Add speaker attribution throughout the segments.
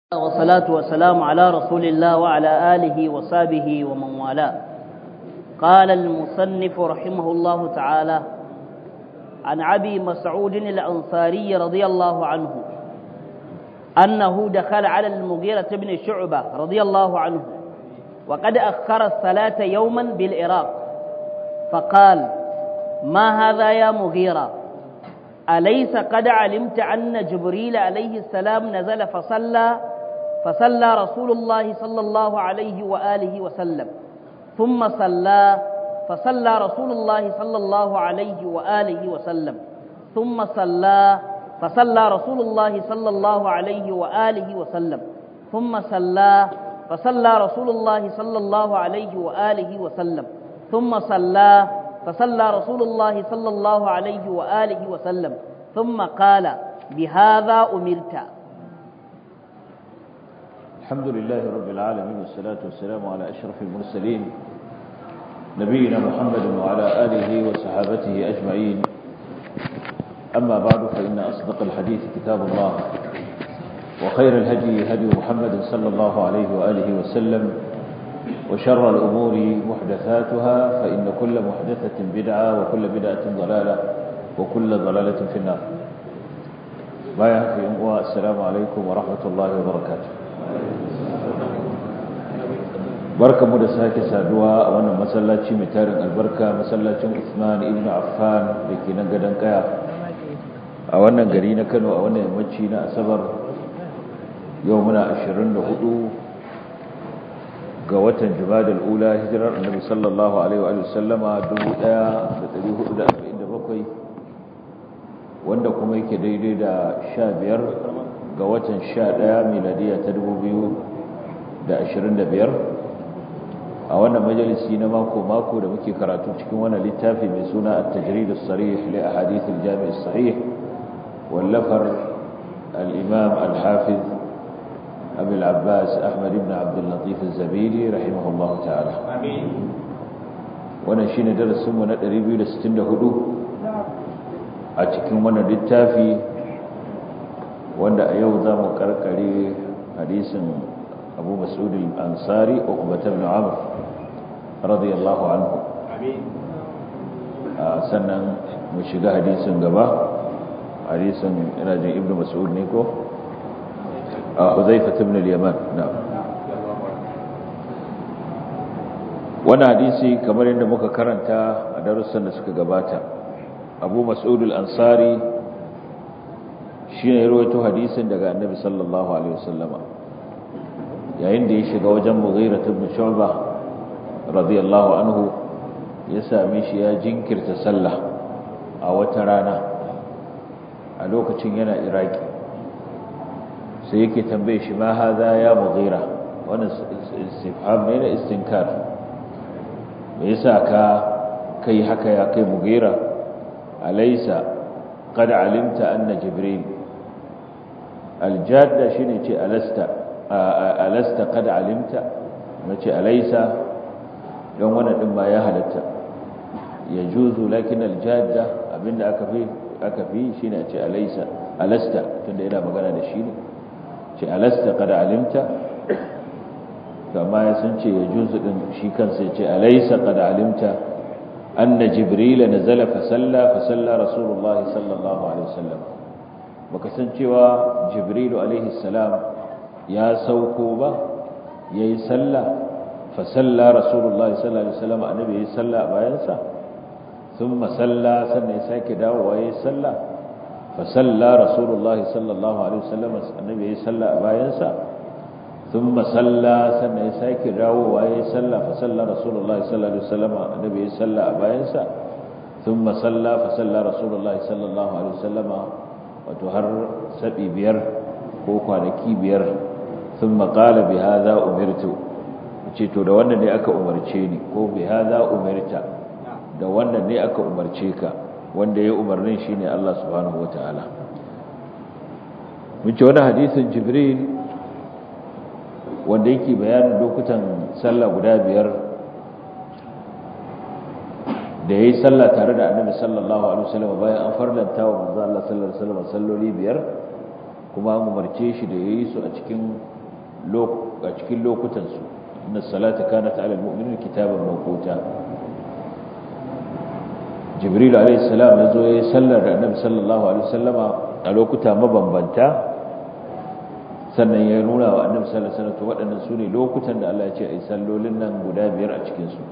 Speaker 1: والصلاة والسلام على رسول الله وعلى آله وصحبه ومن والاه قال المصنف رحمه الله تعالى عن أبي مسعود الأنصاري رضي الله عنه أنه دخل على المغيرة بن شعبة رضي الله عنه وقد أخر الصلاة يوما بالعراق فقال ما هذا يا مغيرة أليس قد علمت أن جبريل عليه السلام نزل فصلى فصلى رسول الله صلى الله عليه وآله وسلم ثم صلى فصلى رسول الله صلى الله عليه وآله وسلم ثم صلى فصلى رسول الله صلى الله عليه وآله وسلم ثم صلى فصلى رسول الله صلى الله عليه وآله وسلم ثم صلى فصلى رسول الله صلى الله عليه وآله وسلم ثم قال بهذا أمرت
Speaker 2: الحمد لله رب العالمين والصلاة والسلام على أشرف المرسلين نبينا محمد وعلى آله وصحابته أجمعين أما بعد فإن أصدق الحديث كتاب الله وخير الهدي هدي محمد صلى الله عليه وآله وسلم وشر الأمور محدثاتها فإن كل محدثة بدعة وكل بدعة ضلالة وكل ضلالة في النار بايا في أموة السلام عليكم ورحمة الله وبركاته barka mu da sake saduwa a wannan masallaci mai tarin albarka masallacin Usman ibn Affan da ke nan gadon kaya a wannan gari na Kano a wannan yammaci na Asabar yau muna 24 ga watan Jumadal Ula hijirar Annabi sallallahu alaihi wa sallama 1447 wanda kuma yake daidai da 15 ga watan 11 miladiya ta 2025 a wannan majalisi na mako-mako da muke karatu cikin wannan littafi mai suna at-tajrid as-sarih li ahadith al-jami' as-sahih wallafar al-imam al-hafiz أبي العباس أحمد بن عبد اللطيف الزبيدي رحمه الله تعالى آمين ونشين درس من الريبيو لستين هدو أتكلم من للتافي وأن أيوضا مكركري حديث أبو مسعود الأنصاري عقبة بن عمرو رضي الله عنه آمين سنة مشيغا حديث غبا حديث راجع ابن مسعود نيكو حذيفة بن اليمان نعم wani hadisi kamar yadda muka karanta a darussan da suka gabata abu mas'ud al-ansari shine rawaito hadisin daga annabi sallallahu alaihi wasallama yayin da ya shiga wajen mughira ibn shu'ba radiyallahu anhu ya same shi ya jinkirta sallah a wata rana a lokacin yana iraki sai yake tambaye shi ma haza ya mughira wannan istifham ne na istinkar me yasa ka kai haka ya kai mughira alaysa qad alimta anna jibril aljadda shine ce alasta alasta qad alimta nace alaysa don wannan din ma ya halatta yajuzu lakin aljadda abinda aka fi aka fi shine ce alaysa alasta tunda yana magana da shi ne ce alasta kada alimta kama ya sun ce ya juzu din shi kansa ya ce alaisa kada alimta anna jibrila nazala fa salla fa salla rasulullahi sallallahu alaihi wasallam baka san cewa jibrilu alaihi salam ya sauko ba yayi salla fa salla rasulullahi sallallahu alaihi wasallam annabi yayi salla bayan sa thumma salla sannan ya sake dawowa yayi salla فصلى رسول الله صلى الله عليه وسلم النبي صلى باينسا ثم صلى سنة يساك راو وهي صلى فصلى رسول الله صلى الله عليه وسلم النبي صلى باينسا ثم صلى فصلى رسول الله صلى الله عليه وسلم وتهر سبي بير وكوانكي بير ثم قال بهذا أمرت to da wannan ne aka umarce ni ko bi hada umirta da wannan ne aka umarce ka wanda ya umarnin shi ne Allah subhanahu wa ta'ala mun ce wani hadisin jibril wanda yake bayanin lokutan sallah guda biyar da ya yi sallah tare da annabi sallallahu alaihi wasallam bayan an farlanta wa manzo Allah sallallahu alaihi wasallam salloli biyar kuma an umarce shi da yayi su a cikin a cikin lokutansu inna salata kanat ala almu'minina kitaban mawquta jibril alayhi salam ya zo yayin sallar da annabi sallallahu alaihi wasallama a lokuta mabambanta sannan ya nuna wa annabi sallallahu alaihi wasallam waɗannan sune lokutan da Allah ya ce ai sallolin nan guda biyar a cikin su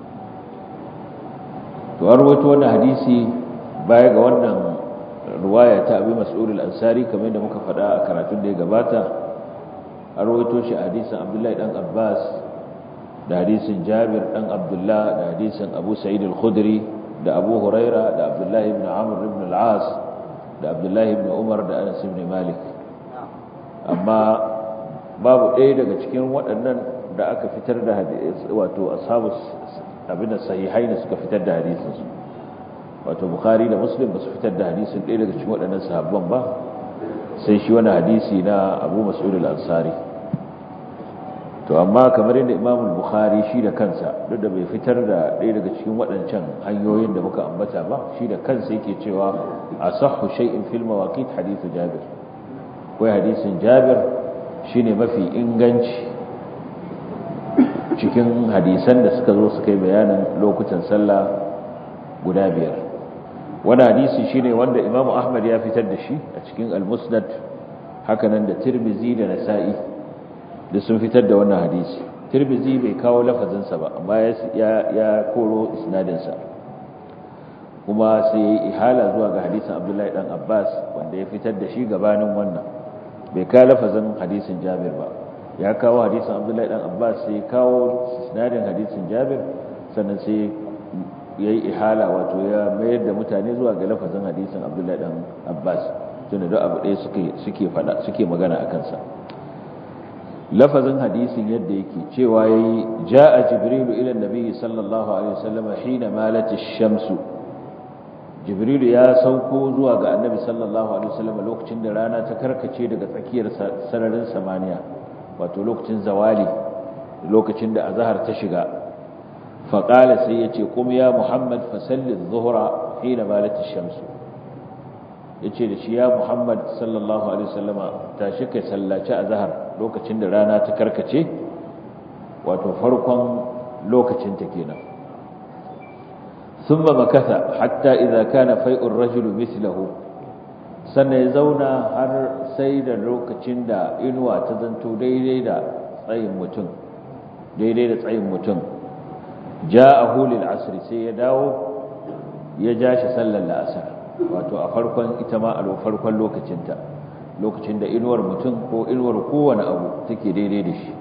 Speaker 2: to an rawaito wannan hadisi baya ga wannan ruwaya ta Abi Mas'ud al-Ansari kamar da muka faɗa a karatun da ya gabata an rawaito shi hadisin Abdullahi dan Abbas da hadisin Jabir dan Abdullah da hadisin Abu Sa'id al-Khudri da Abu Huraira da Abdullahi ibn Amr ibn al-As da Abdullahi ibn Umar da Anas ibn Malik amma babu ɗaya daga cikin waɗannan da aka fitar da hadisi wato ashabu abin da sahihai ne suka fitar da hadisin su wato Bukhari da Muslim ba su fitar da hadisin ɗaya daga cikin waɗannan sahabban ba sai shi wani hadisi na Abu Mas'ud al-Ansari to amma kamar yadda Imam Bukhari shi da kansa duk da bai fitar da ɗaya daga cikin waɗancan hanyoyin da muka ambata ba shi da kansa yake cewa asahhu shay'in fil mawaqit hadithu Jabir wai hadisin Jabir shine mafi inganci cikin hadisan da suka zo suka yi bayanin lokutan sallah guda biyar wani hadisi shine wanda Imam Ahmad ya fitar da shi a cikin Al-Musnad hakanan da Tirmidhi da Nasa'i da sun fitar da wannan hadisi tirbizi bai kawo lafazinsa ba amma ya koro isnadinsa kuma sai ya yi ihala zuwa ga hadisin abdullahi dan abbas wanda ya fitar da shi gabanin wannan bai kawo lafazin hadisin jabir ba ya kawo hadisin abdullahi dan abbas sai ya kawo isnadin hadisin jabir sannan sai ya yi ihala wato ya mayar da mutane zuwa ga lafazin hadisin abdullahi dan abbas tunda duk abu ɗaya suke magana a kansa lafazin hadisin yadda yake cewa yayi jaa jibrilu ila annabi sallallahu alaihi wasallam hina malat ash-shamsu jibrilu ya sauko zuwa ga annabi sallallahu alaihi wasallam lokacin da rana ta karkace daga tsakiyar sararin samaniya wato lokacin zawali lokacin da azhar ta shiga fa qala sai yace qum ya muhammad fa salli adh-dhuhra hina malat ash-shamsu yace da shi ya muhammad sallallahu alaihi wasallama tashi kai sallaci azhar lokacin da rana ta karkace wato farkon lokacin ta kenan thumma makatha hatta idza kana fai'ur rajulu mithluhu sannan ya zauna har sai da lokacin da inuwa ta zanto daidai da tsayin mutum daidai da tsayin mutum ja'ahu lil asri sai ya dawo ya ja shi sallar la'asar wato a farkon ita ma a farkon lokacinta lokacin da inuwar mutum ko inuwar kowane abu take daidai da shi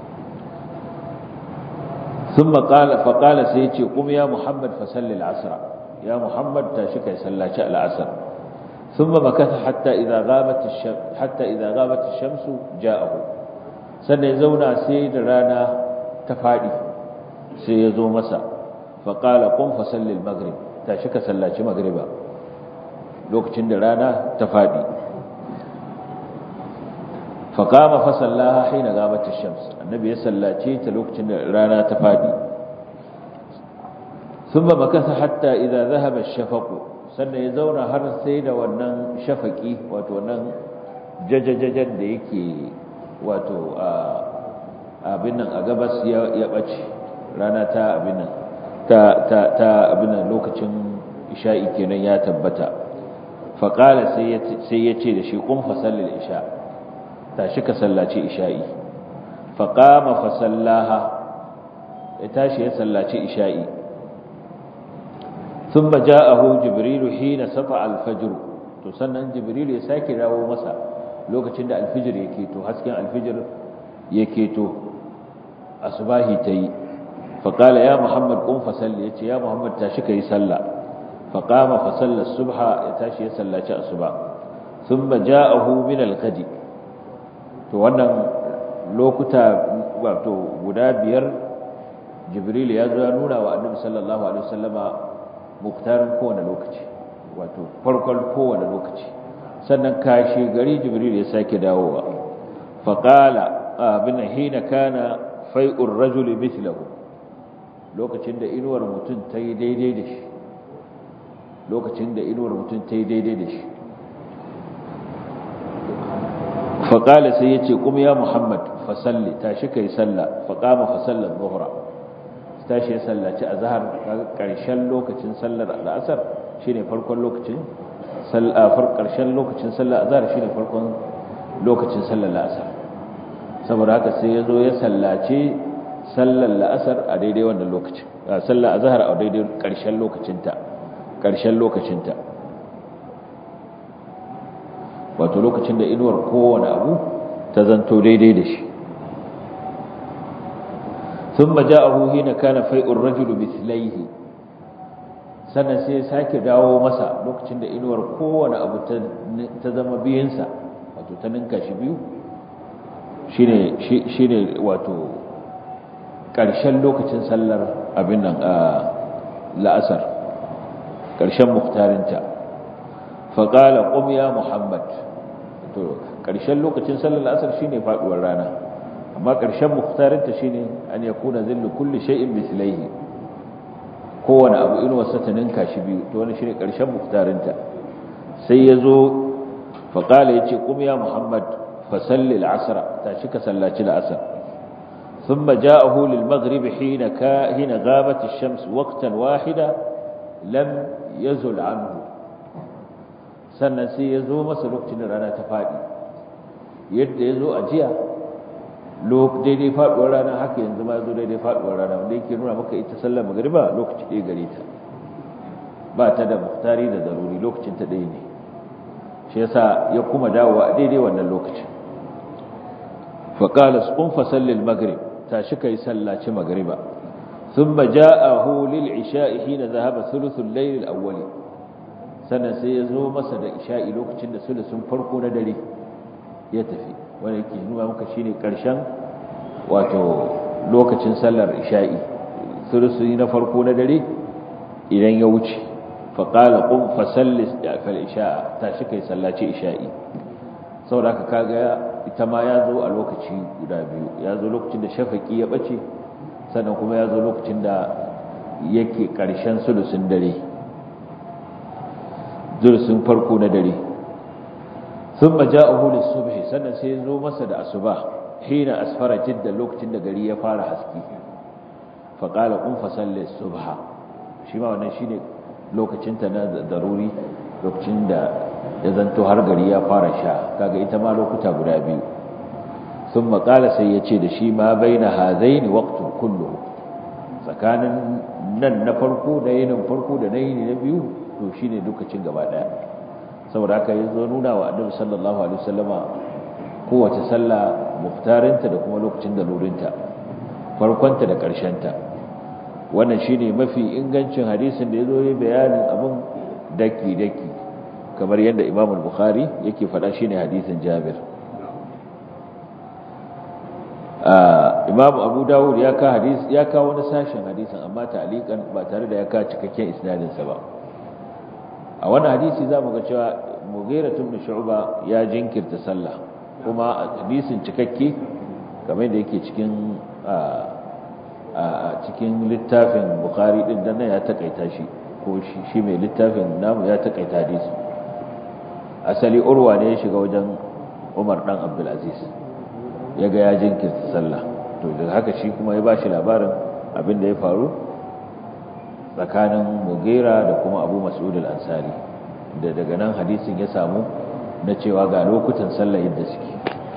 Speaker 2: sun maƙala faƙala sai ce kuma ya muhammad fasalli al'asara ya muhammad ta shi kai sallaci al'asar sun ba makasa hatta idan gabata shamsu ja'ahu sannan ya zauna sai da rana ta faɗi sai ya zo masa faƙala kun fasalli al-maghrib ta shi ka sallaci magriba lokacin da rana ta faɗi faƙama fasallaha haina gabatar shams annabi ya sallace ta lokacin da rana ta faɗi sun ba makasa hatta idan zahaba shafaƙo sannan ya zauna har sai da wannan shafaƙi wato wannan jajajajen da yake wato abin nan a gabas ya ɓace rana ta abin nan ta abin nan lokacin isha'i kenan ya tabbata faƙala sai ya ce da shi kun fasallin isha tashi ka sallaci isha'i faƙama fasallaha ya tashi ya sallaci isha'i sun ba ja'ahu jibrilu hina safa alfajiru to sannan jibrilu ya sake dawo masa lokacin da alfijir ya keto hasken alfijir ya keto asubahi ta yi faƙala ya muhammad kun fasalli ya ce ya muhammad tashi ka yi sallah faƙama fasallar subha ya tashi ya sallaci asuba sun ba ja'ahu min alkadi to wannan lokuta wato guda biyar jibril ya zo ya nuna wa annabi sallallahu alaihi wasallama muktarin kowane lokaci wato farkon kowane lokaci sannan kashi gari jibril ya sake dawowa faqala abin hina kana fai'ur rajul mithluhu lokacin da inuwar mutum ta yi daidai da shi lokacin da inuwar mutum ta yi daidai da shi faƙala sai ya ce kuma ya muhammad fasalli tashi kai salla faƙama fasallar zuhura tashi ya sallaci a zahar ƙarshen lokacin sallar al'asar shi ne farkon lokacin ƙarshen lokacin sallar azhar shi ne farkon lokacin sallar la'asar saboda haka sai ya zo ya sallace sallar la'asar a daidai wannan lokacin sallar azhar a daidai ƙarshen lokacinta ƙarshen lokacinta wato lokacin da inuwar kowane abu ta zanto daidai da shi ثم جاءه حين كان فيء الرجل مثليه sannan sai ya sake dawo masa lokacin da inuwar kowane abu ta zama biyunsa wato ta ninka shi biyu shi ne wato ƙarshen lokacin sallar abin nan a la'asar ƙarshen muktarinta faƙala ƙum ya muhammad to ƙarshen lokacin sallar la'asar shi ne faɗuwar rana amma ƙarshen muktarinta shi ne an ya kuna zillu kulli shay'in mislaihi kowane abu inuwarsa ta ninka shi biyu to wani shi ne ƙarshen muktarinta sai ya zo faƙala ya ce ƙum ya muhammad fasalli al'asara ta shi ka sallaci la'asar ثم جاءه للمغرب حين كا حين غابت الشمس وقتا واحدا لم يزل عنه sannan sai ya zo masa lokacin da rana ta faɗi yadda ya zo a jiya daidai faɗuwar rana haka yanzu ma zo daidai faɗuwar rana wanda yake nuna maka ita sallar magariba lokaci ɗaya gare ta ba ta da muhtari da zaruri lokacin ta ɗaya ne shi yasa ya kuma dawowa a daidai wannan lokacin faƙala sun fasallin magrib ta shi kai sallaci magariba ثم جاءه للعشاء حين ذهب ثلث الليل الأول sannan sai ya zo masa da isha'i lokacin da sulusun farko na dare ya tafi wanda yake nuna maka shine karshen wato lokacin sallar isha'i sulusun na farko na dare idan ya wuce fa qala qum fa salli fal isha'a tashi kai sallaci isha'i saboda haka kaga ita ma ya zo a lokaci guda biyu ya zo lokacin da shafaki ya bace sannan kuma ya zo lokacin da yake karshen sulusun dare zursun farko na dare sun maja a hulun subhi sannan sai zo masa da asuba hina asfara jidda lokacin da gari ya fara haske faƙala ƙun fasalle subha shi ma wannan shi ne lokacinta na daruri lokacin da ya zanto har gari ya fara sha kaga ita ma lokuta guda biyu sun maƙala sai ya ce da shi ma bai na hazai ne waktun kullu tsakanin nan na farko da yinin farko da na yini na biyu to shine lokacin gaba daya saboda haka yazo nuna wa annabi sallallahu alaihi wasallama kowace sallah muftarinta da kuma lokacin da lurinta farkonta da ta wannan shine mafi ingancin hadisin da yazo yi bayanin abun daki daki kamar yadda Imam al-Bukhari yake faɗa shine hadisin Jabir Imam Abu Dawud ya ka hadis ya kawo wani sashen hadisin amma ta'liqan ba tare da ya ka cikakken isnadin sa ba a wani hadisi za mu ga cewa mughira ibn shu'ba ya jinkirta sallah kuma hadisin cikakke kamar da yake cikin a cikin littafin bukhari din dan ya takaita shi ko shi shi mai littafin namu ya takaita hadisi asali urwa ne ya shiga wajen Umar dan Abdul Aziz yaga ya jinkirta sallah to daga haka shi kuma ya bashi labarin abin da ya faru tsakanin mugera da kuma abu mas'ud al-ansari da daga nan hadisin ya samu na cewa ga lokutan sallah yadda suke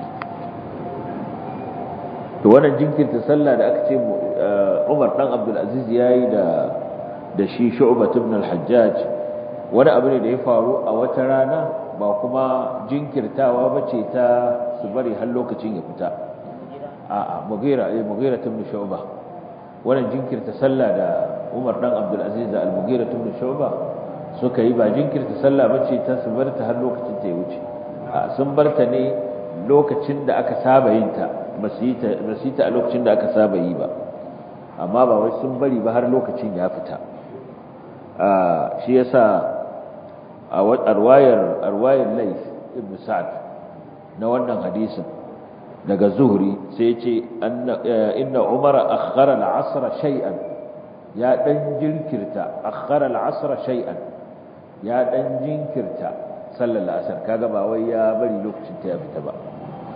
Speaker 2: to wannan jinkirta sallah da aka ce Umar dan Abdul Aziz yayi da da shi Shu'bah ibn al-Hajjaj wani abu ne da ya faru a wata rana ba kuma jinkirtawa bace ta su bari har lokacin ya fita a'a mugera eh mugera ibn Shu'bah wannan jinkirta sallah da Umar dan Abdul Aziz da Al-Mughira ibn Shu'ba suka yi ba jinkirta sallah bace ta su barta har lokacin ta ya wuce a sun barta ne lokacin da aka saba yin ta ba su yi ta ba su yi ta a lokacin da aka saba yi ba amma ba wai sun bari ba har lokacin ya fita a shi yasa a arwayar arwayar Layth ibn Sa'd na wannan hadisin daga Zuhri sai ya ce inna Umar akhara al-'asr shay'an ya dan jinkirta akhara al-'asr shay'an ya dan jinkirta sallar asar kaga ba wai ya bari lokacin ta ya fita ba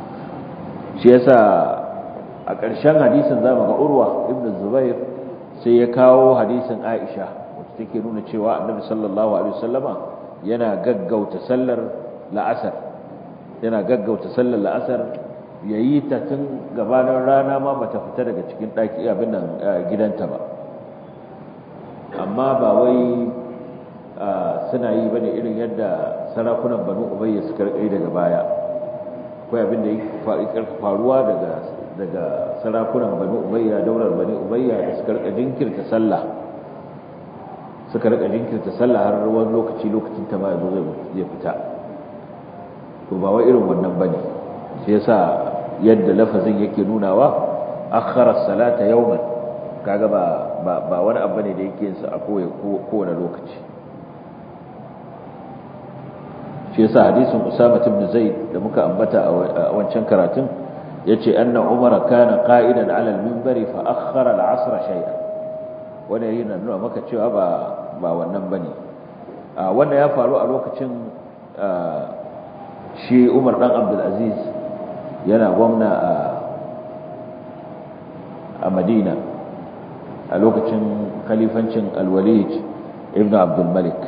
Speaker 2: shi yasa a ƙarshen hadisin zamu ga urwa ibn zubair sai ya kawo hadisin aisha wacce take nuna cewa annabi sallallahu alaihi wasallama yana gaggauta sallar la'asar yana gaggauta sallar la'asar yayi ta tun gabanin rana ma bata fita daga cikin daki abin nan gidanta ba amma ba wai suna yi bane irin yadda sarakunan banu ubayya suka rike daga baya akwai abin da yake faruwa daga daga sarakunan banu ubayya daular bani ubayya da suka rika jinkirta sallah suka rika jinkirta sallah har wani lokaci lokacin ta ma yazo zai fita to ba wai irin wannan bane sai yasa yadda lafazin yake nunawa akhara salata yawman kaga ba ba wani abu ne da yake yin sa a kowane lokaci shi yasa hadisin Usama ibn Zaid da muka ambata a wancan karatun yace anna Umar kana qa'idan 'ala al-minbari fa akhkhara al-'asr shay'an wanda yana nuna maka cewa ba ba wannan bane wanda ya faru a lokacin shi Umar dan Abdul Aziz yana gwamna a a Madina a lokacin khalifancin Al-Walid ibn Abdul Malik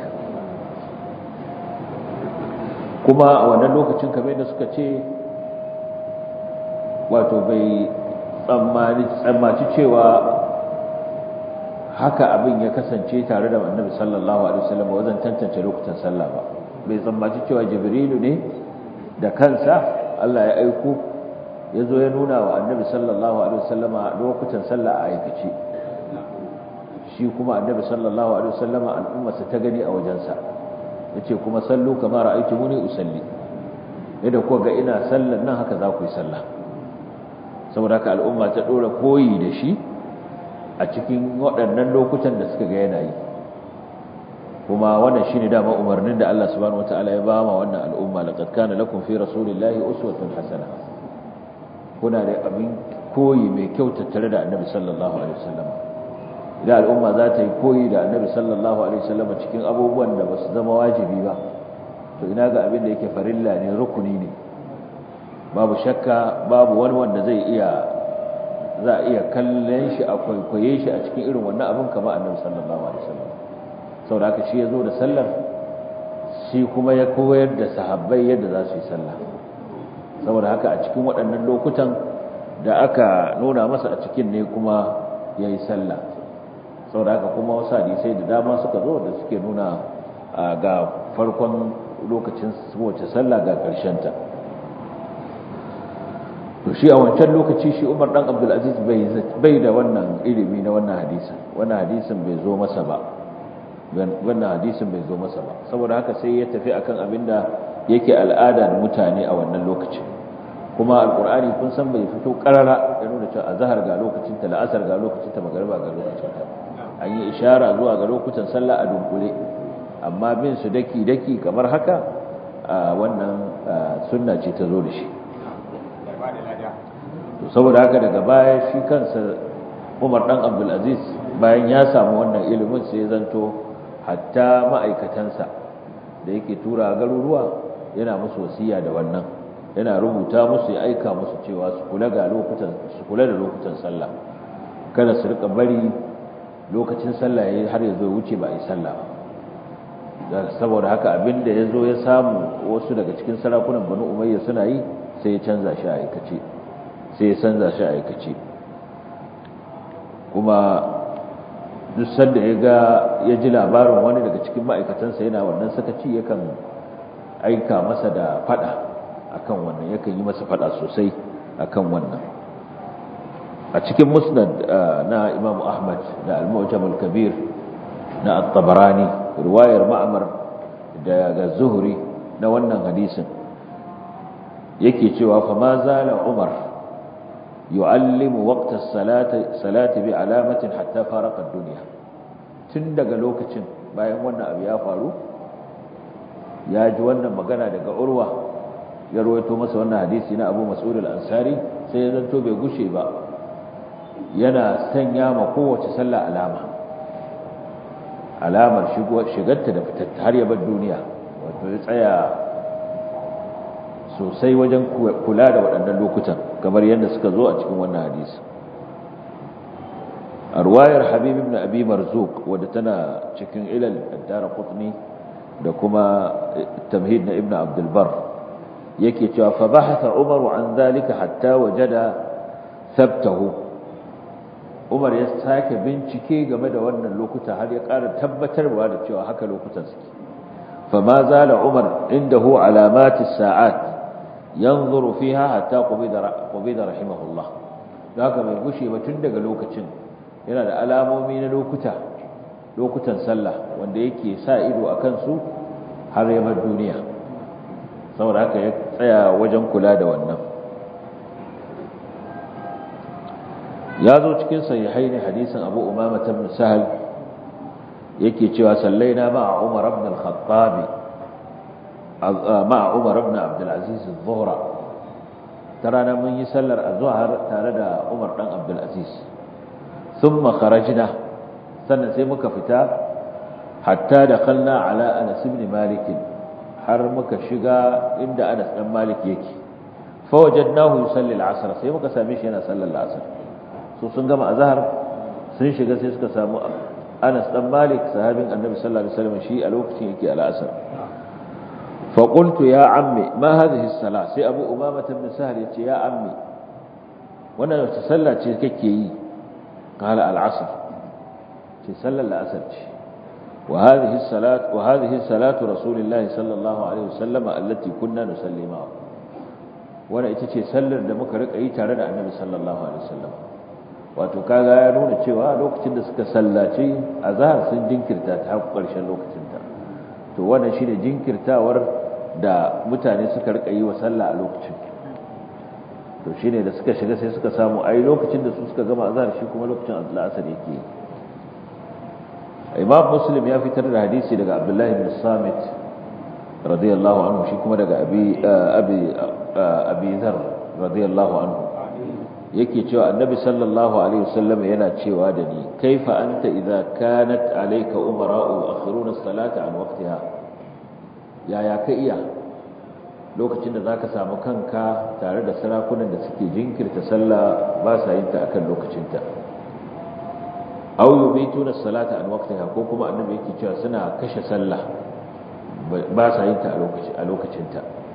Speaker 2: kuma a wannan lokacin kamar da suka ce wato bai tsammaci cewa haka abin ya kasance tare da annabi sallallahu alaihi wasallam wajen tantance lokutan sallah ba bai tsammaci cewa jibrilu ne da kansa Allah ya aiko ya zo ya nuna wa annabi sallallahu alaihi wasallama lokutan sallah a aikace shi kuma annabi sallallahu alaihi wasallama al'ummarsa ta gani a wajensa yace kuma sallu kama ra'aytumuni usalli yadda ko ga ina sallan nan haka za ku yi sallah saboda haka al'umma ta dora koyi da shi a cikin waɗannan lokutan da suka ga yana yi kuma wannan shine dama umarnin da Allah subhanahu wataala ya ba ma wannan al'umma laqad kana lakum fi rasulillahi uswatun hasana kuna da abin koyi mai kyau tattare da annabi sallallahu alaihi wasallam idan al'umma za ta yi koyi da annabi sallallahu alaihi wasallam cikin abubuwan da ba su zama wajibi ba to ina ga abin da yake farilla ne rukuni ne babu shakka babu wani wanda zai iya za a iya kallon shi a kwaikwaye shi a cikin irin wannan abin kama annabi sallallahu alaihi wasallam saboda haka shi ya zo da sallar shi kuma ya koyar da sahabbai yadda za su yi sallah saboda haka a cikin waɗannan lokutan da aka nuna masa a cikin ne kuma ya yi sallah saboda haka kuma wasu hadisai da dama suka zo da suke nuna ga farkon lokacin wace sallah ga ta. to shi a wancan lokaci shi Umar dan Abdul Aziz bai da wannan ilimi na wannan hadisin wannan hadisin bai zo masa ba wannan hadisin bai zo masa ba saboda haka sai ya tafi akan abinda yake al'ada da mutane a wannan lokacin kuma alqur'ani kun san bai fito karara ya nuna cewa azhar ga lokacin ta la'asar ga lokacin ta magriba ga lokacin ta an yi ishara zuwa ga lokutan sallah a dunkule amma bin su daki daki kamar haka wannan sunna ce ta zo da shi to saboda haka daga baya shi kansa Umar dan Abdul Aziz bayan ya samu wannan ilimin sai zanto hatta ma'aikatansa da yake tura garuruwa yana musu wasiya da wannan yana rubuta musu ya aika musu cewa su kula ga lokutan su kula da lokutan sallah kada su rika bari lokacin sallah yayi har ya zo wuce ba a yi sallah ba saboda haka abinda ya zo ya samu wasu daga cikin sarakunan Banu Umayya suna yi sai ya canza shi a aikace sai ya canza shi a aikace kuma duk sanda ya ga ya ji labarin wani daga cikin ma'aikatansa yana wannan sakaci yakan aika masa da fada akan wannan yakan yi masa fada sosai akan wannan a cikin musnad na Imam Ahmad da Al-Mu'jam al-Kabir na At-Tabarani riwayar Ma'mar daga Zuhri na wannan hadisin yake cewa fa ma zala Umar yu'allimu waqta as-salati salati bi alamatin hatta faraqa ad-dunya tun daga lokacin bayan wannan abu ya faru ya ji wannan magana daga Urwa ya rawaito masa wannan hadisi na Abu Mas'ud al-Ansari sai ya zanto bai gushe ba yana sanya ma kowace sallah alama alamar shigarta da fitarta har ya bar duniya wato ya tsaya sosai wajen kula da waɗannan lokutan kamar yadda suka zo a cikin wannan hadisi a ruwayar habib ibn abi marzuq wadda tana cikin ilal ad-darqutni da kuma tamhid na ibn abdul bar yake cewa fa bahatha umaru an zalika hatta wajada thabtahu umar ya sake bincike game da wannan lokuta har ya ƙara tabbatarwa da cewa haka lokutan suke fa ma zala umar indahu alamati sa'at yanzuru fiha hatta qubida qubida rahimahullah haka bai gushe ba tun daga lokacin yana da alamomi na lokuta lokutan sallah wanda yake sa ido akan su har ya bar duniya saboda haka ya tsaya wajen kula da wannan ya zo cikin sahihai ne hadisin abu umama ibn sahal yake cewa sallaina ma'a umar ibn al-khattab ma'a umar ibn abd al-aziz adh-dhuhra tarana mun yi sallar azhar tare da umar dan abd al-aziz thumma kharajna sannan sai muka fita hatta dakhalna ala anas ibn malik har muka shiga inda anas dan malik yake fa wajadnahu yusalli al-asr sai muka same shi yana sallar al-asr su sun gama azhar sun shiga sai suka samu Anas dan Malik sahabin Annabi sallallahu alaihi wasallam shi a lokacin yake al-asr fa qultu ya ammi ma hadhihi as-salah sai Abu Umama ibn Sahal yace ya ammi wannan wace sallah ce kake yi qala al-asr ce sallar al-asr ce wa hadhihi as-salat wa hadhihi salatu rasulillahi sallallahu alaihi wasallam allati kunna nusalli ma'a wannan ita ce sallar da muka rika yi tare da Annabi sallallahu alaihi wasallam wato kaga ya nuna cewa lokacin da suka sallace azhar sun jinkirta ta har ƙarshen lokacin ta to wannan shine jinkirtawar da mutane suka rika yi wa sallah a lokacin to shine da suka shiga sai suka samu ai lokacin da su suka gama azhar shi kuma lokacin al-asr yake Imam Muslim ya fitar da hadisi daga Abdullah ibn Samit radiyallahu anhu shi kuma daga Abi Abi Abi Dharr radiyallahu anhu yake cewa annabi sallallahu alaihi wasallam yana cewa da ni kaifa anta idza kanat alayka umara'u akhiruna as-salata an waqtiha yaya ka iya lokacin da zaka samu kanka tare da sarakunan da suke jinkirta sallah ba sa yin ta akan lokacinta aw yumituna as-salata an waqtiha ko kuma annabi yake cewa suna kashe sallah ba sa yin ta a lokacinta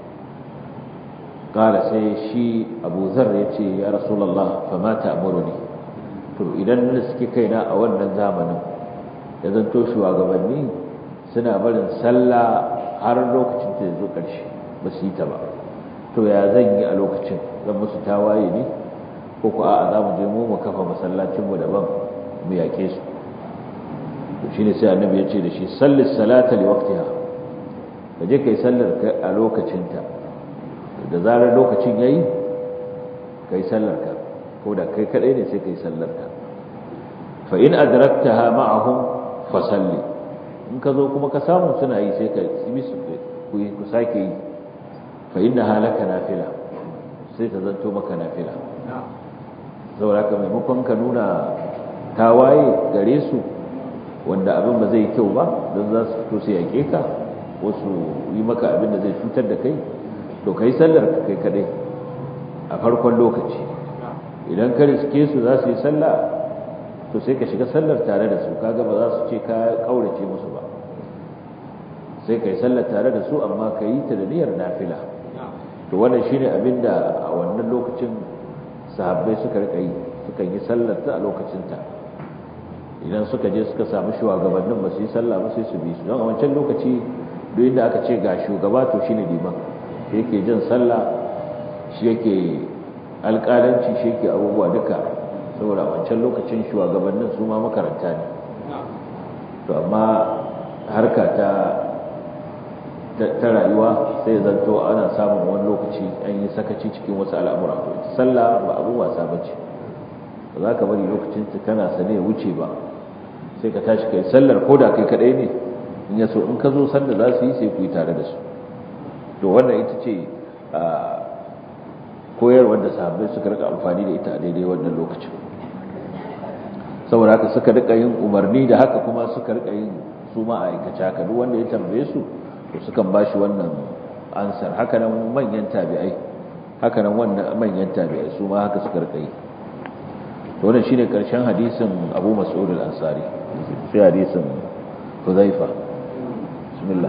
Speaker 2: kala sai shi abu zar ya ce ya rasulallah fa ma ta'muruni to idan da suke kaina a wannan zamanin ya zanto shugabanni suna barin sallah har lokacin ta zo karshe ba su yi ta ba to ya zan yi a lokacin zan musu tawaye ne ko ko a'a za mu je mu mu kafa masallacin mu daban mu yake su to shine sai annabi ya ce da shi sallis salata li waqtiha kaje kai sallar a lokacinta da zarar lokacin yayi kai sallarka ko da kai kadai ne sai kai sallarka fa in adraktaha ma'ahum fa salli in ka zo kuma ka samu suna yi sai ka yi su ku ku sake yi fa inna halaka nafila sai ta zanto maka nafila saboda haka maimakon ka nuna tawaye gare su wanda abin ba zai yi kyau ba don za su fito su yaƙe ka ko su yi maka abin da zai cutar da kai to kai sallar ka kai kadai a farkon lokaci idan ka riske su za su yi sallah to sai ka shiga sallar tare da su kaga ba za su ce ka kaurace musu ba sai ka yi sallar tare da su amma ka yi ta da niyyar nafila to wannan shine abin da a wannan lokacin sahabbai suka rika yi suka yi sallar ta a lokacin ta idan suka je suka samu shugabannin ba su yi sallah ba sai su bi su don a wancan lokaci duk inda aka ce ga shugaba to shine liman shi yake jin sallah shi yake alƙalanci shi yake abubuwa duka saboda a wancan lokacin shugabannin su ma makaranta ne to amma harka ta ta rayuwa sai zanto ana samun wani lokaci an yi sakaci cikin wasu al'amura to ita sallah ba abin wasa ba ce ba za ka bari lokacin ta kana sane ya wuce ba sai ka tashi kai sallar ko da kai kadai ne in ya so in ka zo sanda za su yi sai ku yi tare da su to wannan ita ce koyarwar da sahabbai suka rika amfani da ita a daidai wannan lokacin saboda haka suka rika yin umarni da haka kuma suka rika yin su ma a aikace haka duk wanda ya tambaye su to sukan ba shi wannan ansar haka nan manyan tabi'ai haka nan wannan manyan tabi'ai su ma haka suka rika yi to wannan shine karshen hadisin Abu Mas'ud al-Ansari sai hadisin Hudhaifa bismillah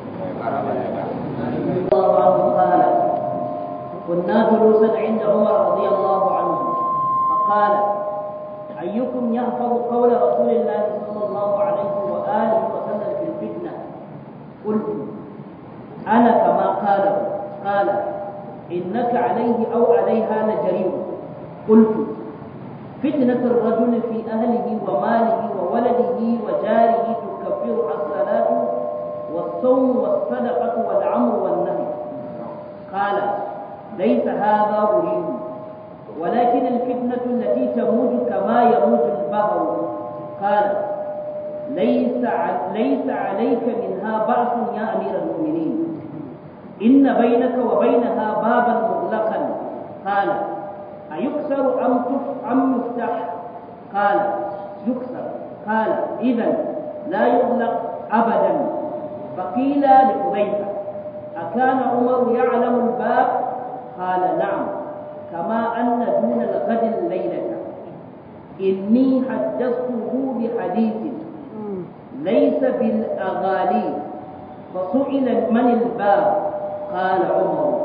Speaker 1: قال كنا جلوسا عند عمر رضي الله عنه فقال أيكم يحفظ قول رسول الله صلى الله عليه وآله وسلم في الفتنة قلت أنا كما قال قال إنك عليه أو عليها لجريء قلت فتنة الرجل في أهله وماله وولده وجاره تكفرها الصلاة والصوم والصدقة والعمر والنهي قال ليس هذا أريد ولكن الفتنة التي تموج كما يموج البهر قال ليس ليس عليك منها بأس يا أمير المؤمنين إن بينك وبينها بابا مغلقا قال أيكسر أم أم يفتح قال يكسر قال إذا لا يغلق أبدا فقيل لحذيفة أكان عمر يعلم الباب قال نعم كما أن دون الغد الليلة إني حدثته بحديث ليس بالأغالي فسئل من الباب قال عمر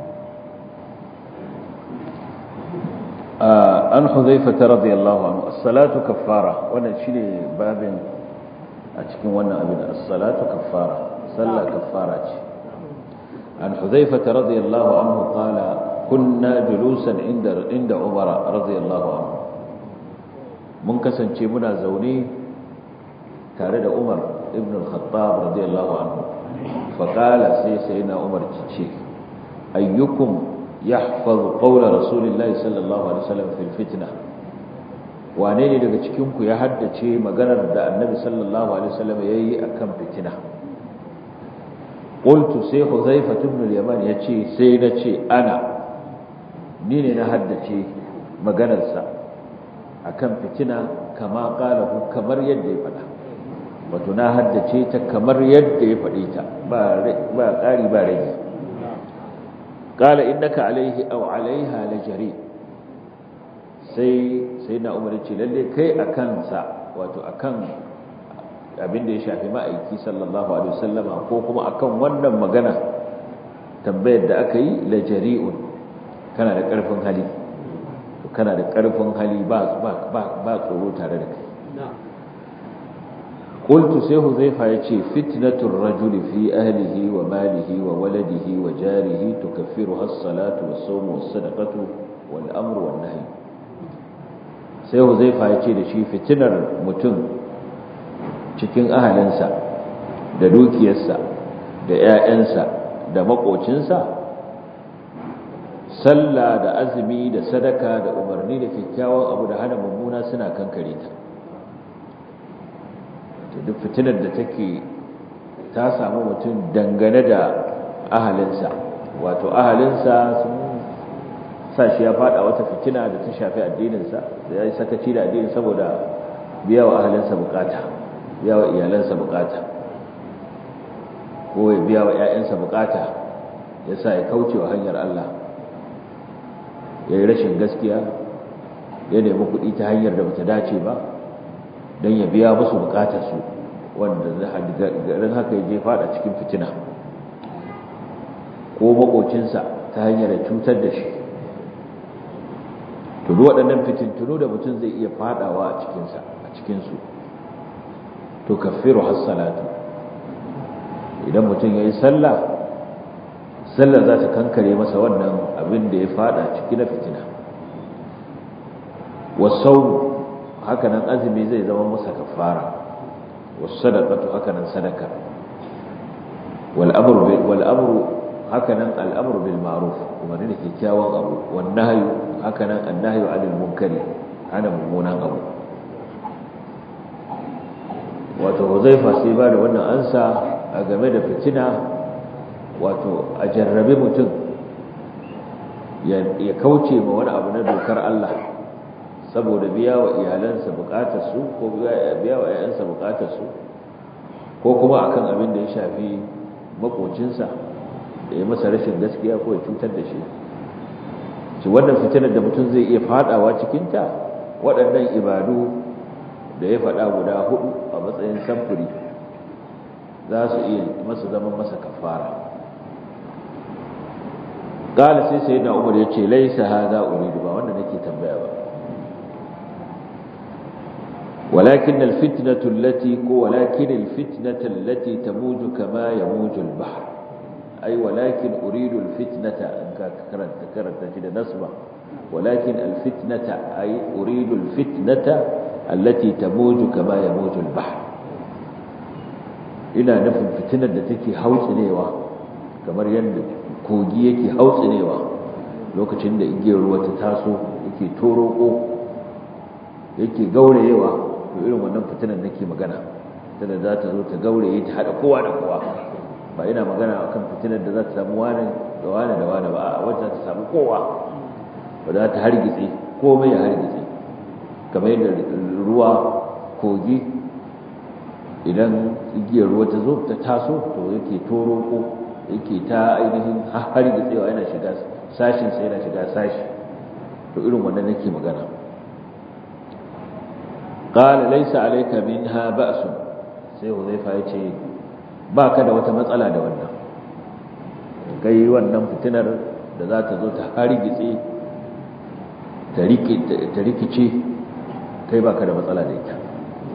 Speaker 2: an huzaifata radiyallahu anhu as-salatu kaffara wannan shine babin a cikin wannan abin as-salatu kaffara sallah kaffara ce an huzaifata radiyallahu anhu qala kunna julusan inda inda umar radiyallahu anhu mun kasance muna zaune tare da umar ibn al-khattab radiyallahu anhu fa qala sai sayyidina umar ce ayyukum يحفظ قول رسول الله صلى الله عليه وسلم في الفتنة wane ne daga cikinku ya haddace maganar da annabi sallallahu alaihi wasallam yayi akan fitina qultu sai huzaifa ibn al-yaman yace sai na ce ana ni ne na haddace maganarsa akan fitina kama qalahu kamar yadda ya faɗa wato na haddace ta kamar yadda ya faɗe ta ba ba ƙari ba rage قال إنك عليه أو عليها لجري sai sai na umar ce lalle kai a kansa wato akan abin da ya shafi ma'aiki sallallahu alaihi wasallama ko kuma akan wannan magana tambayar da aka yi la jari'un kana da karfin hali kana da karfin hali ba ba ba tsoro tare da kai قلت سيه زيفا يتي فتنة الرجل في أهله وماله وولده وجاره تكفرها الصلاة والصوم والصدقة والأمر والنهي سيه زيفا يتي لشي فتنة متن cikin ahalinsa da dukiyarsa da ‘ya'yansa da maƙocinsa sallah da azumi da sadaka da umarni da kyakkyawan abu da hana mummuna suna kankare ta duk fitinar da take ta samu mutum dangane da ahalinsa wato ahalinsa sun sa shi ya fada wata fitina da ta shafi addininsa da ya yi sakaci da addinin saboda biya wa ahalinsa bukata biya wa iyalansa bukata ko ya biya wa 'ya'yansa bukata ya sa ya kauce wa hanyar Allah ya yi rashin gaskiya ya nemi kuɗi ta hanyar da bata dace ba don ya biya musu bukatarsu wanda garin haka ya je fada cikin fitina ko makocinsa ta hanyar da cutar da shi tudu waɗannan fitintunu da mutum zai iya fadawa a cikinsa a cikinsu to kafiru hassalatu idan mutum ya yi sallah sallar za ta kankare masa wannan abin da ya fada ciki na fitina wasau hakanan azumi zai zama masa kafara wasadaqatu hakanan sadaka wal amru wal amru hakanan al amru bil ma'ruf kuma ne kyakkyawan abu wan nahyu hakanan an nahyu 'anil munkari ana mummunan abu wato Huzaifa sai ba da wannan ansa a game da fitina wato a jarrabe mutum ya kauce ma wani abu na dokar Allah saboda biya wa iyalansa bukatarsu ko biya wa ‘ya'yansa bukatarsu ko kuma akan abin da ya shafi makocinsa da ya masa rashin gaskiya ko ya cutar da shi ci wannan fitinar da mutum zai iya fadawa cikinta waɗannan ibadu da ya faɗa guda hudu a matsayin samfuri za su iya masa zama masa kafara ƙala sai sai na umar ya ce laisa haza uridu ba wanda nake tambaya ba ولكن الفتنة التي ولكن الفتنة التي تموج كما يموج البحر أي ولكن أريد الفتنة أنك كرنت كرنت كده نصبة ولكن الفتنة أي أريد الفتنة التي تموج كما يموج البحر ina nufin fitinar da take hautsinewa kamar yadda kogi yake hautsinewa lokacin da igiyar ruwa ta taso yake toroko yake gaurayewa to irin wannan fitinar nake magana tana za ta zo ta gauraye ta hada kowa da kowa ba ina magana akan fitinar da za ta samu wani da wani da wani ba a wacce ta samu kowa ba za ta hargitse komai ya hargitse kamar yadda ruwa kogi idan igiyar ruwa ta zo ta taso to yake toroko yake ta ainihin hargitsewa yana shiga sashin sai yana shiga sashi to irin wannan nake magana qala laysa alayka minha ba'sun sai huzaifa yace baka da wata matsala da wannan kai wannan fitinar da za ta zo ta hargitse ta rikice kai baka da matsala da ita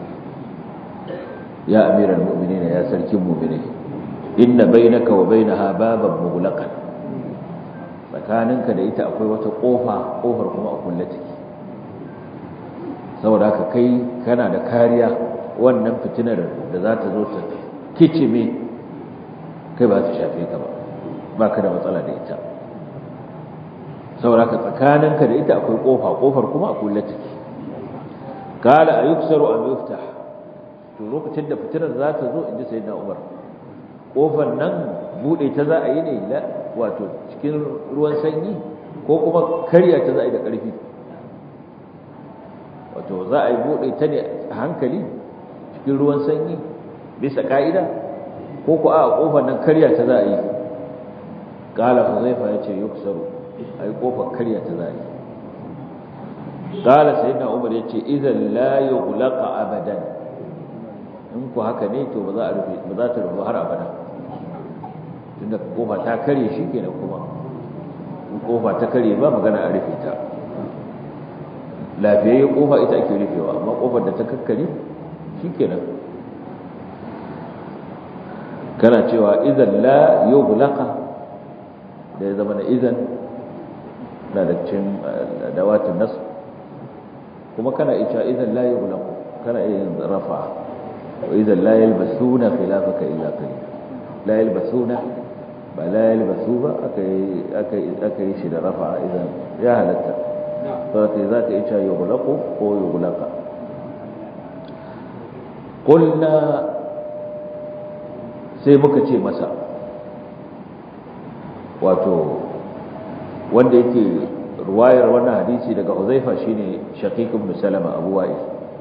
Speaker 2: ya amiral mu'minin ya sarkin mu'minai inna bainaka wa bainaha baban mughlaqan tsakaninka da ita akwai wata kofa kofar kuma a kulle take saboda haka kai kana da kariya wannan fitinar da za ta zo ta kicime kai ba ta shafe ka ba ba ka da matsala da ita saboda haka tsakaninka da ita akwai kofa kofar kuma a kulle take kala a yuksaru am yuftah to lokacin da fitinar za ta zo inji sayyidina umar kofar nan bude ta za a yi ne la wato cikin ruwan sanyi ko kuma karya ta za a yi da ƙarfi wato za a yi bude ta ne a hankali cikin ruwan sanyi bisa ka'ida ko ku a kofar nan karya ta za a yi kala huzaifa ya ce yuksaru a yi kofar karya ta za a yi kala sayyidina umar ya ce idan la yughlaqa abadan in ku haka ne to ba za a rufe ba za ta rufe har abada tunda kofa ta kare shi kenan kuma in kofa ta kare ba magana a rufe ta lafiyayye kofa ita ake rufewa amma kofar da ta kakkare shi kenan kana cewa idan la yughlaqa da ya zama na idan na da cin dawatin nasu kuma kana iya idan la yughlaqu kana iya rafa وإذا لا يلبسون خلافك إلا قليلا لا يلبسون لا يلبسوا أكي أكي أكي شد رفع إذا يا هلتا فكي ذاك إيشا يغلق أو يغلق قلنا sai muka ce masa wato wanda yake ruwayar wannan hadisi daga Uzaifa shine Shaqiq ibn Salama Abu Wa'il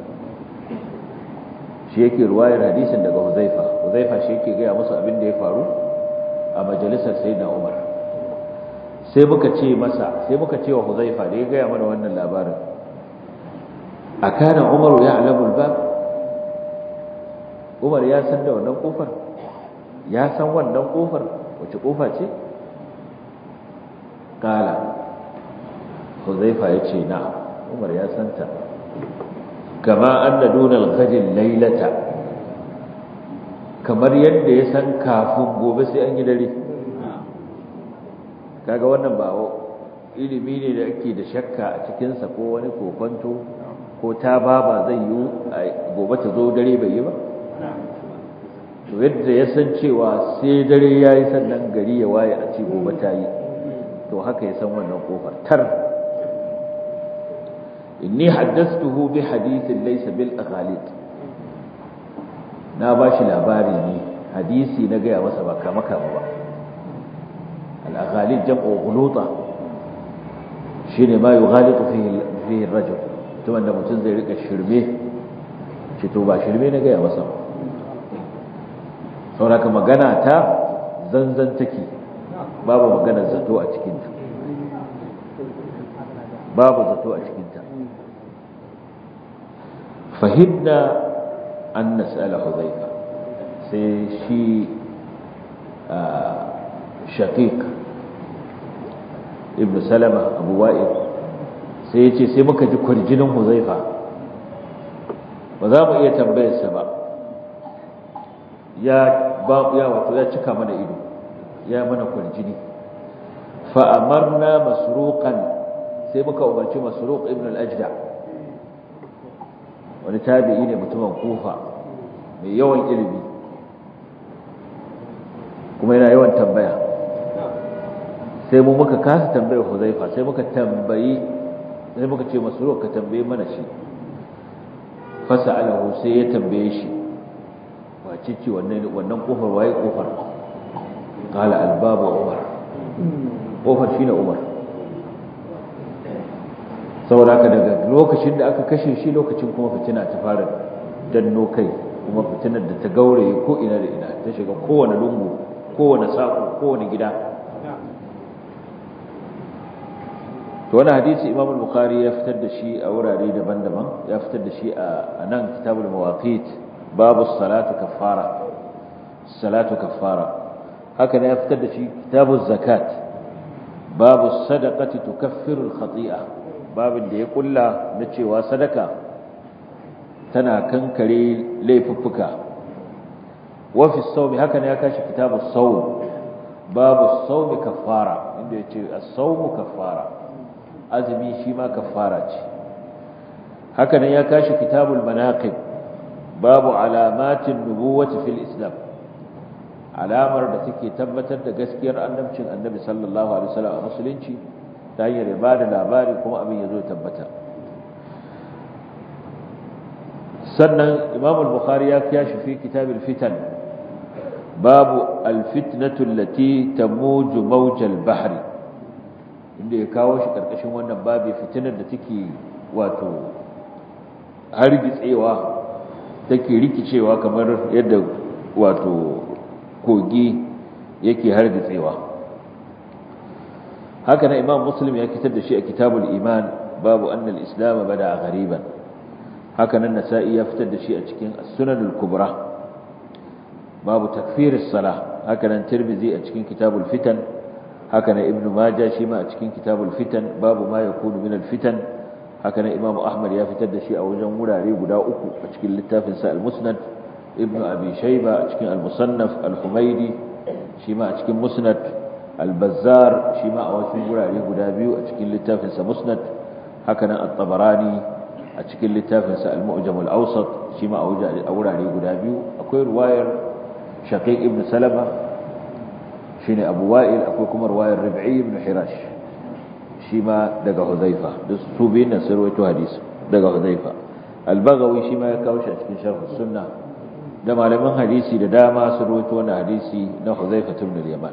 Speaker 2: shi yake ruwayar hadisin daga Huzaifa Huzaifa shi yake gaya musu abin da ya faru a majalisar Sayyidina Umar sai muka ce masa sai muka ce wa Huzaifa da ya gaya mana wannan labarin akana Umar ya alamu bab Umar ya san da wannan kofar ya san wannan kofar wace kofa ce kala Huzaifa ya ce na Umar ya san ta kama anna dunal ghadin laylata kamar yadda ya san kafin gobe sai an yi dare kaga wannan ba ilimi ne da ake da shakka a cikin sa ko wani kokonto ko ta baba zai yi gobe ta zo dare bai yi ba to yadda ya san cewa sai dare yayi sannan gari ya waye a ce gobe ta yi to haka ya san wannan kofar tar inni haddathtuhu bi hadithin laysa bil aghalid na bashi labari ne hadisi na gaya masa ba kama kama ba al aghalid jam'u ghuluta shine ma yughalitu fihi fihi ar-rajul to wanda mutum zai rika shirme shi to ba shirme na gaya masa sauraka magana ta zanzan take babu maganar zato a cikin ta babu zato a cikinta fahimna an nas'ala huzaifa sai shi shaqiq ibn salama abu wa'id sai ya ce sai muka ji kwarjinin huzaifa ba za mu iya tambayarsa ba ya ba ya wato ya cika mana ido ya mana kwarjini fa amarna masruqan sai muka umarci masruq ibn al-ajda wani tabi'i ne mutumin kufa mai yawan ilimi kuma yana yawan tambaya sai mu muka kasa tambayar huzaifa sai muka tambayi sai muka ce masruq ka tambaye mana shi fasa'alahu sai ya tambaye shi wace ce wannan wannan kofar waye kofar qala albabu umar kofar shine umar saboda haka daga lokacin da aka kashe shi lokacin kuma fitina ta fara danno kai kuma fitinar da ta gauraye ko ina da ina ta shiga kowane lungu kowane sako kowane gida to wannan hadisi Imam al-Bukhari ya fitar da shi a wurare daban-daban ya fitar da shi a nan kitabul mawaqit babu salatu kaffara salatu kaffara haka ne ya fitar da shi kitabuz zakat babu sadaqati tukaffiru al-khati'a babin da ya kulla na cewa sadaka tana kankare laifuffuka wa fi sawmi haka ne ya kashi kitabus sawm babu sawmi kaffara inda yace as-sawmu kaffara azumi shi ma kaffara ce haka nan ya kashi kitabul manaqib babu alamatin nubuwati fil islam alamar da take tabbatar da gaskiyar annabcin annabi sallallahu alaihi wasallam a musulunci ta hanyar ba da labari kuma abin ya zo tabbata sannan imam al-bukhari ya kashi fi kitabul fitan babu al-fitnatu allati tamuju mawjal bahri inda ya kawo shi karkashin wannan babi fitinar da take wato hargitsewa take rikicewa kamar yadda wato kogi yake hargitsewa haka na imam muslim ya kitar da shi a kitabul iman babu annal islam bada ghariban haka nan nasa'i ya fitar da shi a cikin sunan al-kubra babu takfiris sala haka nan tirmidhi a cikin kitabul fitan haka nan ibnu majah shi ma a cikin kitabul fitan babu ma yakunu min al-fitan haka nan imamu ahmad ya fitar da shi a wajen wurare guda uku a cikin littafin sa al-musnad ibnu abi shayba a cikin al-musannaf al-humaydi shi ma a cikin musnad al-bazzar shi ma a wasu wurare guda biyu a cikin littafin sa musnad haka nan at-tabarani a cikin littafin sa al-mu'jam al-awsat shi ma a wurare guda biyu akwai ruwayar shaqiq ibn salama shine abu wa'il akwai kuma ruwayar rib'i ibn hirash shi ma daga Huzaifa duk su biyun nan sun rawaito hadisi daga Huzaifa Al-Baghawi shi ma ya kawo shi a cikin Sharh Sunna da malaman hadisi da dama sun rawaito wannan hadisi na Huzaifa ibn al-Yaman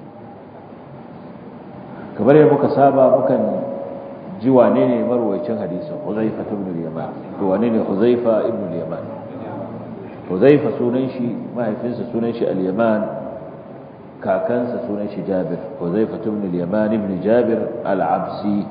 Speaker 2: kamar yadda muka saba mukan ji wane ne marwayacin hadisin Huzaifa ibn al-Yaman to wane ne Huzaifa ibn al-Yaman Huzaifa sunan shi mahaifinsa sunan shi al-Yaman kakansa sunan shi Jabir Huzaifa ibn al-Yaman ibn Jabir al-Absi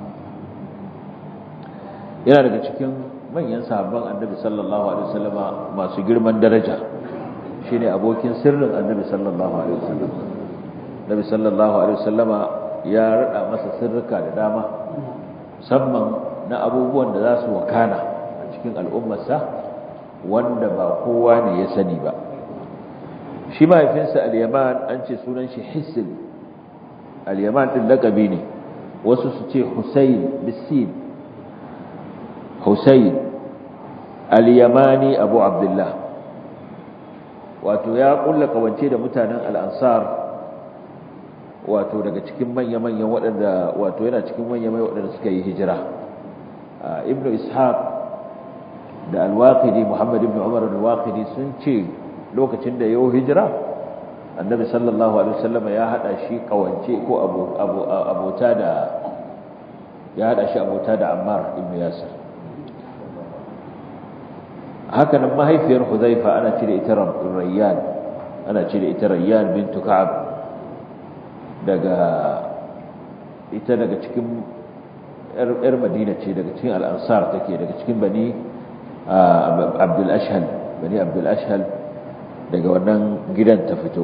Speaker 2: yana daga cikin manyan sahabban Annabi sallallahu alaihi wasallama masu girman daraja shine abokin sirrin Annabi sallallahu alaihi wasallam Nabi sallallahu alaihi wasallama ya rada masa sirrika da dama musamman na abubuwan da za su wakana a cikin al'ummarsa wanda ba kowa ne ya sani ba shi mahaifinsa al-yaman an ce sunan shi hisil al-yaman din lakabi ne wasu su ce husayn bisin husayn al-yamani abu abdullah wato ya kulla kawance da mutanen al-ansar wato daga cikin manya-manyan waɗanda wato yana cikin manya-manyan waɗanda suka yi hijira ibnu ishaq da al-waqidi muhammad ibn umar al-waqidi sun ce lokacin da yau hijira annabi sallallahu alaihi wasallam ya hada shi kawance ko abota da ya hada shi abota da Ammar ibn Yasir haka nan mahaifiyar Huzaifa ana cire ita Rayyan ana cire ita Rayyan bintu Ka'ab daga ita daga cikin yar madina ce daga cikin al'ansar take daga cikin bani abdul ashhal bani abdul ashhal daga wannan gidan ta fito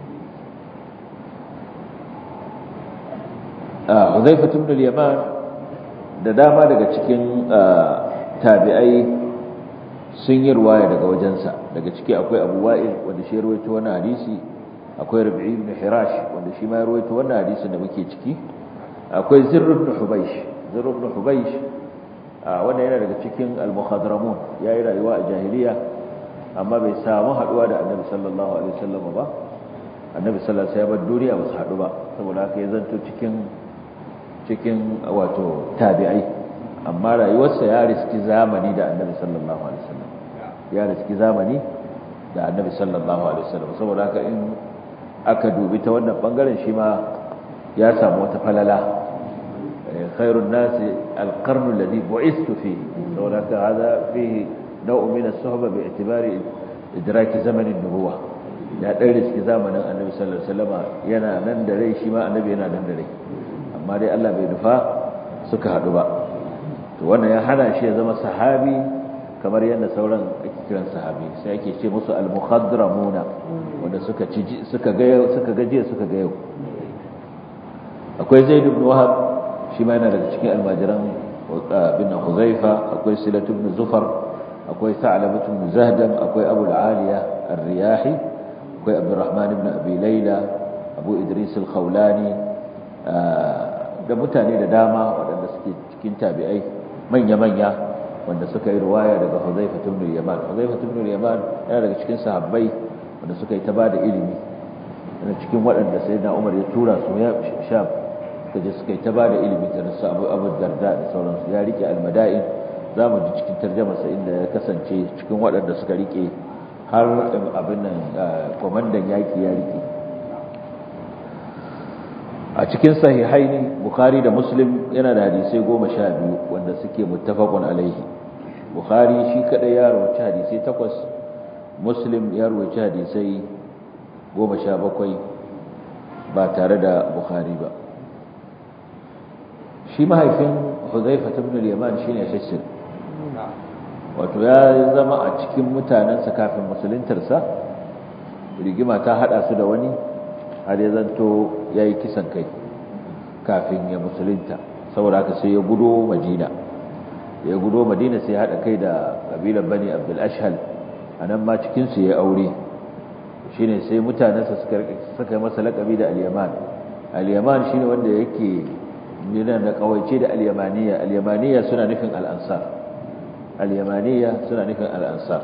Speaker 2: Huzaifa ibn al-Yaman da dama daga cikin tabi'ai sun yi ruwaya daga wajensa daga ciki akwai Abu Wa'il wanda shi rawaito wannan hadisi akwai Rabi'i ibn Hirash wanda shi ma rawaito wannan hadisin da muke ciki akwai Zirr ibn Hubaysh Zirr ibn Hubaysh wanda yana daga cikin al-Mukhadramun yayi rayuwa a jahiliya amma bai samu haduwa da Annabi sallallahu alaihi wasallam ba Annabi sallallahu alaihi wasallam duniya ba su hadu ba saboda haka ya zanto cikin cikin wato tabi'ai amma rayuwarsa ya riski zamani da annabi sallallahu alaihi wasallam ya riski zamani da annabi sallallahu alaihi wasallam saboda haka in aka dubi ta wannan bangaren shi ma ya samu wata falala khairun nasi alqarnu alladhi bu'istu fihi saboda haka hada fihi naw'un min as-suhba bi'tibari idraki zaman an-nubuwah ya dan riski zamanin annabi sallallahu alaihi wasallam yana nan da rai shi ma annabi yana nan da rai amma dai Allah bai nufa suka haɗu ba to wannan ya hana shi ya zama sahabi kamar yadda sauran ake kiran sahabi sai ake ce musu al-mukhadramuna wanda suka ci suka ga suka ga jiya suka ga yau akwai Zaid ibn Wahab shi ma yana daga cikin almajiran bin Huzaifa akwai Silat ibn Zufar akwai Sa'lab ibn Zahdam akwai Abu al-Aliya ar-Riyahi akwai Abdurrahman ibn Abi Layla Abu Idris al-Khawlani da mutane da dama waɗanda suke cikin tabi'ai manya-manya wanda suka yi ruwaya daga Huzaifa ibn Yaman Huzaifa ibn Yaman yana daga cikin sahabbai wanda suka yi ta bada ilimi yana cikin waɗanda sayyidina Umar ya tura su ya sha suka je suka yi ta bada ilimi da su Abu Abu Darda da sauransu ya rike al-Mada'in zamu ji cikin tarjumarsa inda ya kasance cikin waɗanda suka rike har abin nan komandan yaki ya rike a cikin sahihaini bukhari da muslim yana da hadisai goma sha biyu wanda suke muttafaqun alaihi bukhari shi kadai ya rawaci hadisai takwas muslim ya rawaci hadisai goma sha bakwai ba tare da bukhari ba shi mahaifin huzaifa ibn al-yaman shine hisr wato ya zama a cikin mutanensa kafin musuluntarsa rigima ta hada su da wani har ya zanto ya yi kisan kai kafin ya musulunta saboda haka sai ya gudo madina ya gudo madina sai ya haɗa kai da ƙabilar bani abdul ashal a nan ma cikinsu ya aure shi ne sai mutanensa suka yi masa laƙabi da al-yaman al-yaman shi ne wanda yake nuna da ƙawaice da al-yamaniya al-yamaniya suna nufin al'ansar al-yamaniya suna nufin al'ansar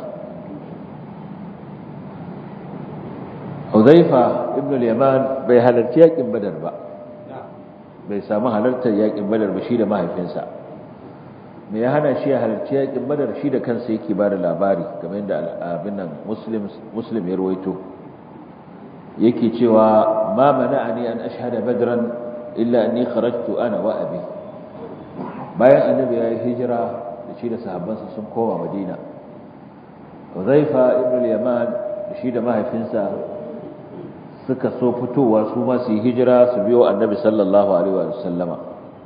Speaker 2: Huzaifa ibn al-Yaman bai halarci yakin Badar ba bai samu halartar yakin Badar ba shi da mahaifinsa me ya hana shi ya halarci yakin Badar shi da kansa yake ba da labari kamar yadda abin nan Muslim Muslim ya rawaito yake cewa ma mana'ani an ashhada badran illa anni kharajtu ana wa abi bayan annabi ya yi hijira da shi da sahabbansa sun koma Madina Huzaifa ibn al-Yaman shi da mahaifinsa suka so fitowa su ma su yi hijira su biyo annabi sallallahu alaihi wa sallama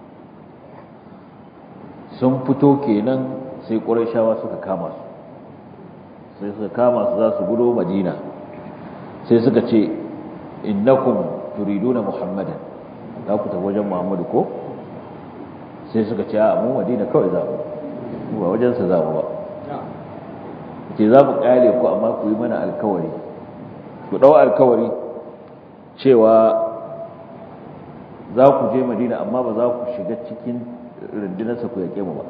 Speaker 2: sun fito kenan sai ƙurashawa suka kama su sai suka kama su za su gudo madina sai suka ce innakum turiduna muhammadan za ku tafi wajen muhammadu ko sai suka ce a mu madina kawai za mu ba wajensa za mu ba ce za mu ƙare ku amma ku yi mana alkawari ku ɗau alkawari cewa za ku je madina amma ba za ku shiga cikin rundunarsa ku yaƙe mu ba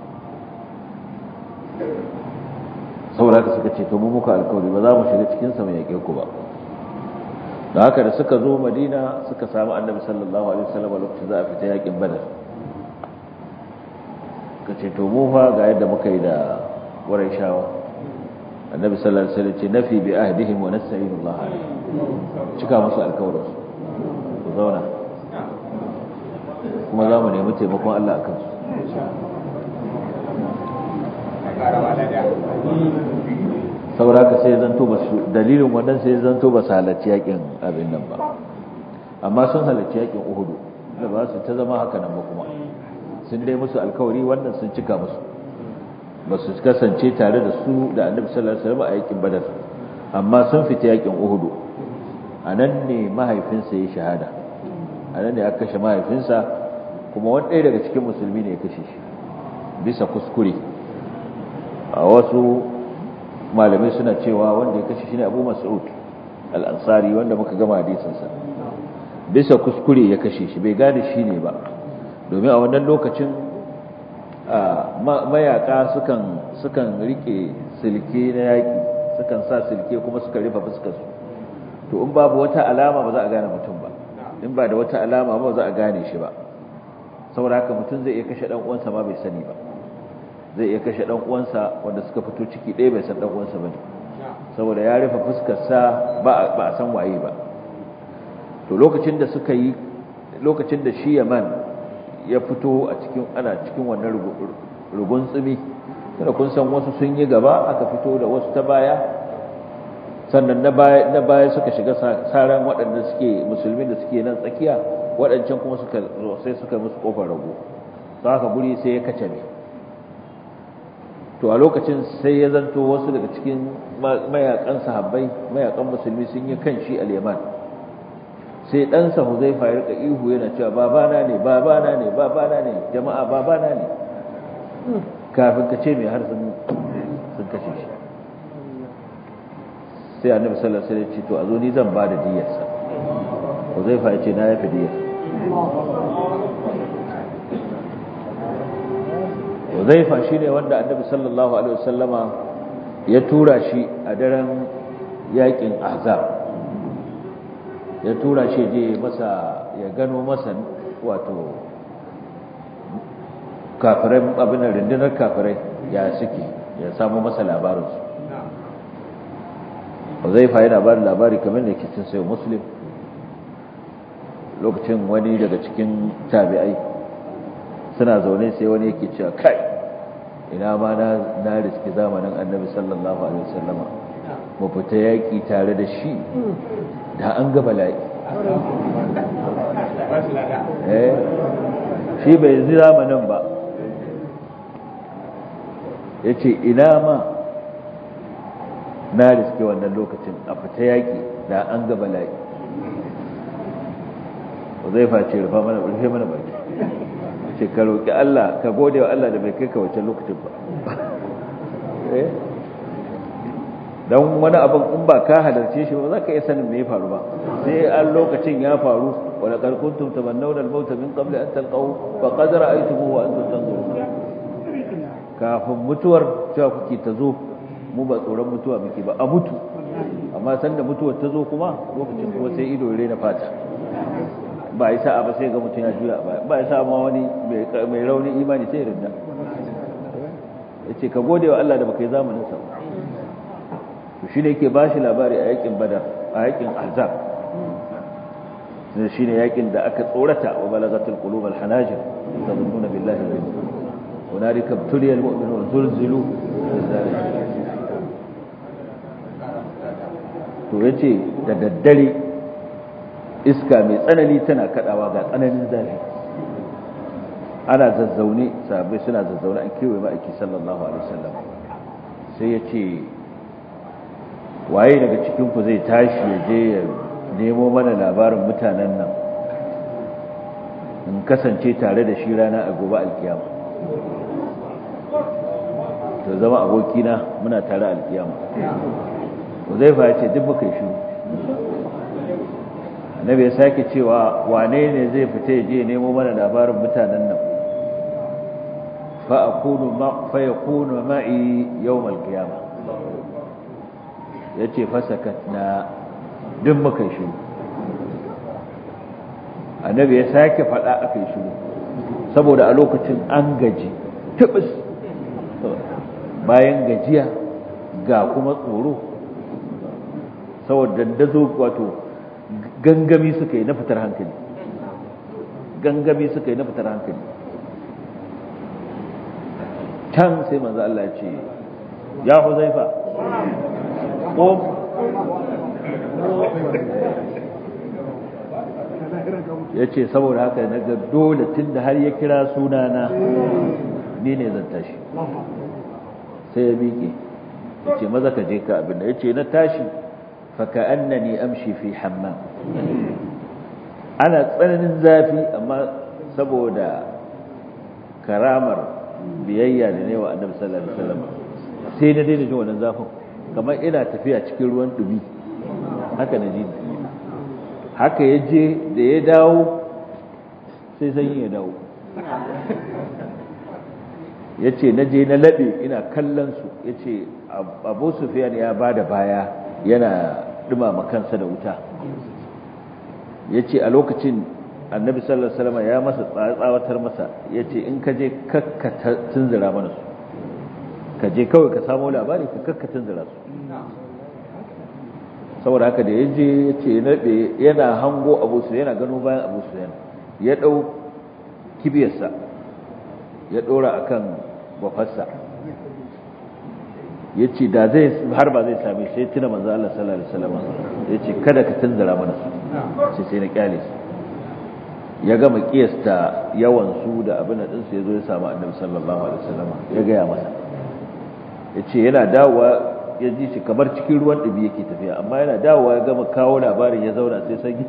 Speaker 2: saboda haka suka ce to mu muka alkawari ba za mu shiga cikinsa mu yaƙe ku ba da haka da suka zo madina suka samu annabi sallallahu alaihi wasallam lokacin za a fita yaƙin badar ka ce to mu fa ga yadda muka yi da wurin shawa annabi sallallahu alaihi wasallam ce nafi bi ahdihim wa nasta'inullah alaihi cika musu alkawarin ku zauna kuma za mu nemi taimakon Allah a kansu saboda haka sai zanto ba su dalilin wannan sai zanto ba su halarci yakin abin nan ba amma sun halarci yakin uhudu da ba su ta zama haka nan ba kuma sun dai musu alkawari wannan sun cika musu ba su kasance tare da su da annabi sallallahu alaihi wasallam a yakin badar amma sun fita yakin uhudu a nan ne mahaifinsa ya shahada a nan ne aka kashe mahaifinsa kuma wani ɗaya daga cikin musulmi ne ya kashe shi bisa kuskure a wasu malamai suna cewa wanda ya kashe shi ne abu mas'ud al'ansari wanda muka gama hadisinsa bisa kuskure ya kashe shi bai gane shi ne ba domin a wannan lokacin mayaka sukan rike silke na yaƙi sukan sa silke kuma suka rufe fuskarsu to in babu wata alama ba za a gane mutum ba in ba da wata alama ba za a gane shi ba saboda haka mutum zai iya kashe dan uwansa ma bai sani ba zai iya kashe dan uwansa wanda suka fito ciki ɗaya bai san dan uwansa bane saboda ya rufe fuskar sa ba ba a san waye ba to lokacin da suka yi lokacin da shi Yaman ya fito a cikin ana cikin wannan rugun tsumi kada kun san wasu sun yi gaba aka fito da wasu ta baya sannan na baya na baya suka shiga saran waɗanda suke musulmi da suke nan tsakiya waɗancan kuma suka sai suka musu kofar rago to haka guri sai ya kace ne to a lokacin sai ya zanto wasu daga cikin mayakan sahabbai mayakan musulmi sun yi kan shi al-yaman sai ɗansa huzaifa ya rika ihu yana cewa babana ne babana ne babana ne jama'a babana ne kafin ka ce mai har sun kashe shi sai annabi sallallahu alaihi wasallam ya ce to a zo ni zan ba da diyarsa huzaifa ya ce na yafi diyar huzaifa shine wanda annabi sallallahu alaihi wasallama ya tura shi a daren yakin ahzab ya tura shi je masa ya gano masa wato kafirai abin da rundunar kafirai ya suke ya samu masa labarinsu Huzaifa yana ba da labari kamar da ke cin sayo muslim lokacin wani daga cikin tabi'ai suna zaune sai wani yake cewa kai ina ma na riski zamanin annabi sallallahu alaihi wasallama mu fita yaƙi tare da shi da an ga bala'i eh shi bai zi zamanin ba ya ce ina ma na riske wannan lokacin a fita yaƙi da an ga bala'i zai face rufa mana rufe mana baki ce ka roƙi Allah ka gode wa Allah da bai kai ka wancan lokacin ba don wani abin in ba ka halarce shi ba za ka iya sanin me ya faru ba sai an lokacin ya faru wala qad kuntum tamannawna al-maut min qabli an talqahu fa qad ra'aytumuhu wa antum tanzurun kafin mutuwar cewa kuke ta zo mu ba tsoron mutuwa muke ba a mutu amma sanda mutuwar ta zo kuma lokacin kuma sai ido ya rena fata ba ya sa'a ba sai ga mutum ya juya ba ba ya sa'a ma wani mai rauni imani sai rinda ya ce ka gode wa Allah da baka yi zamanin sa to shi ne yake ba shi labari a yakin badar a yakin azab shi ne yakin da aka tsorata wa balagatul qulub al hanajir tadhununa billahi wa hunalika tuliyal mu'minun zulzilu to yace da daddare iska mai tsanani tana kadawa ga tsananin zafi ana zazzaune sahabbai suna zazzaune an kewaye ma'aiki sallallahu alaihi wasallam sai ya ce waye daga cikinku zai tashi ya je ya nemo mana labarin mutanen nan in kasance tare da shi rana a gobe alkiyama to zama abokina muna tare alkiyama Uzaifa ya ce duk muka yi shiru annabi ya sake cewa wane ne zai fita ya je nemo mana labarin mutanen nan fa akunu ma fa yakunu ma'i yawm al-qiyamah yace fasakatna duk muka yi shiru annabi ya sake faɗa aka yi shiru saboda a lokacin an gaji tubis bayan gajiya ga kuma tsoro saboda dandazo wato gangami suka yi na fitar hankali gangami suka yi na fitar hankali can sai manzo Allah ya ce ya huzaifa ko ya ce saboda haka na ga dole tun da har ya kira sunana ni ne zan tashi sai ya miƙe ya ce maza ka je ka abin da ya ce na tashi faka annani amshi fi hammam ana tsananin zafi amma saboda karamar biyayya da ne wa annabi sallallahu alaihi wasallam sai na daina jin wannan zafin kamar ina tafiya cikin ruwan dumi haka na ji haka ya je da ya dawo sai sanyi ya dawo ya ce na je na laɓe ina kallon su ya ce abu sufiyan ya ba da baya yana ɗumama kansa da wuta ya ce a lokacin annabi sallallahu alaihi wasallam ya masa tsawatar masa ya ce in ka je kakka tunzura mana su ka je kawai ka samu labari ka kakka tunzura su saboda haka da ya je ya ce naɗe yana hango abu su yana gano bayan abu su yana ya ɗau kibiyarsa ya ɗora a kan bafarsa ya ce da zai har ba zai same shi tuna manzo Allah sallallahu alaihi wasallam ya ce kada ka tunzura mana su sai sai na kyale su ya gama kiyasta yawan su da abin da ɗinsu ya zo ya samu annabi sallallahu alaihi wasallam ya gaya masa ya ce yana dawowa ya ji shi kamar cikin ruwan ɗabi yake tafiya amma yana dawowa ya gama kawo labarin ya zauna sai sanyi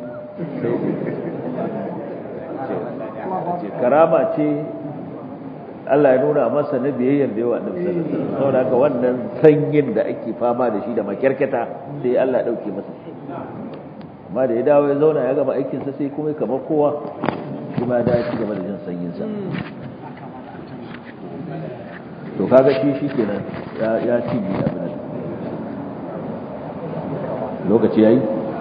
Speaker 2: ce karama ce Allah ya nuna masa na biyayyar da yawa annabi sallallahu alaihi wasallam saboda haka wannan sanyin da ake fama da shi da makyarketa sai Allah ya dauke masa shi amma da ya dawo ya zauna ya gama aikin sa sai kuma kamar kowa shi ma da ci gaba da jin sanyin sa to kaga shi shikenan ya ya ci ni abin nan lokaci yayi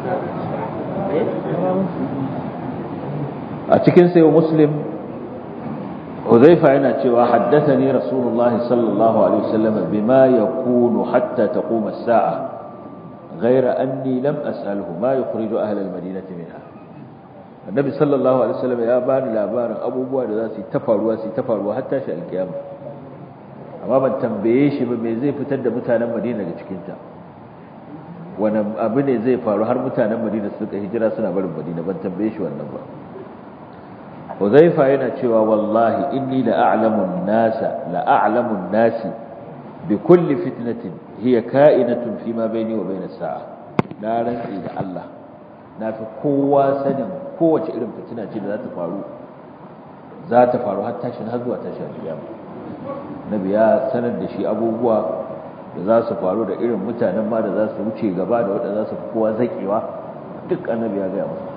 Speaker 2: a cikin sayo muslim huzaifa yana cewa haddathani rasulullah sallallahu alaihi wasallam bima yakunu hatta taqum as-sa'a ghayra anni lam as'alhu ma yukhriju ahla al-madinati minha annabi sallallahu alaihi wasallam ya bani labarin abubuwa da za su ta faruwa su ta faruwa har tashi alkiyama amma ban tambaye shi ba me zai fitar da mutanen madina daga cikin ta wani abu ne zai faru har mutanen madina suka hijira suna barin madina ban tambaye shi wannan ba Huzaifa yana cewa wallahi inni la'alamu an-nasa la'alamu an-nasi bi kulli fitnatin hiya ka'inatun fi ma baini wa baina sa'a na rantsi da Allah na fi kowa sanin kowace irin fitina ce da za ta faru za ta faru har tashin har zuwa tashin kiyama nabi ya sanar da shi abubuwa da za su faru da irin mutanen ma da za su wuce gaba da waɗanda za su fi kowa zaƙewa duk annabi ya gaya masa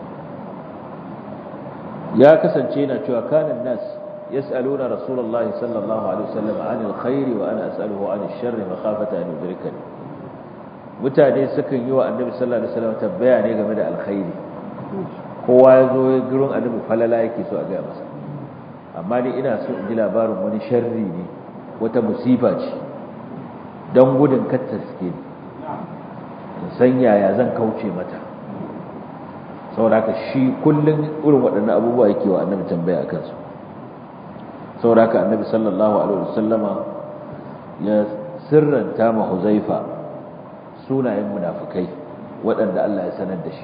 Speaker 2: ya kasance yana cewa kanan nas yas'aluna rasulullah sallallahu alaihi wasallam anil khairi wa ana as'aluhu anil sharri makhafata an yudrikani mutane sukan yi wa annabi sallallahu alaihi wasallam tabbaya ne game da alkhairi kowa ya zo gurin annabi falala yake so a gaya masa amma ni ina so in ji labarin wani sharri ne wata musiba ce don gudun katta suke ne in san yaya zan kauce mata sauraka shi kullum irin waɗannan abubuwa yake wa annabi tambaya a kansu sauraka annabi sallallahu alaihi wasallama ya sirranta ma huzaifa sunayen munafukai waɗanda Allah ya sanar da shi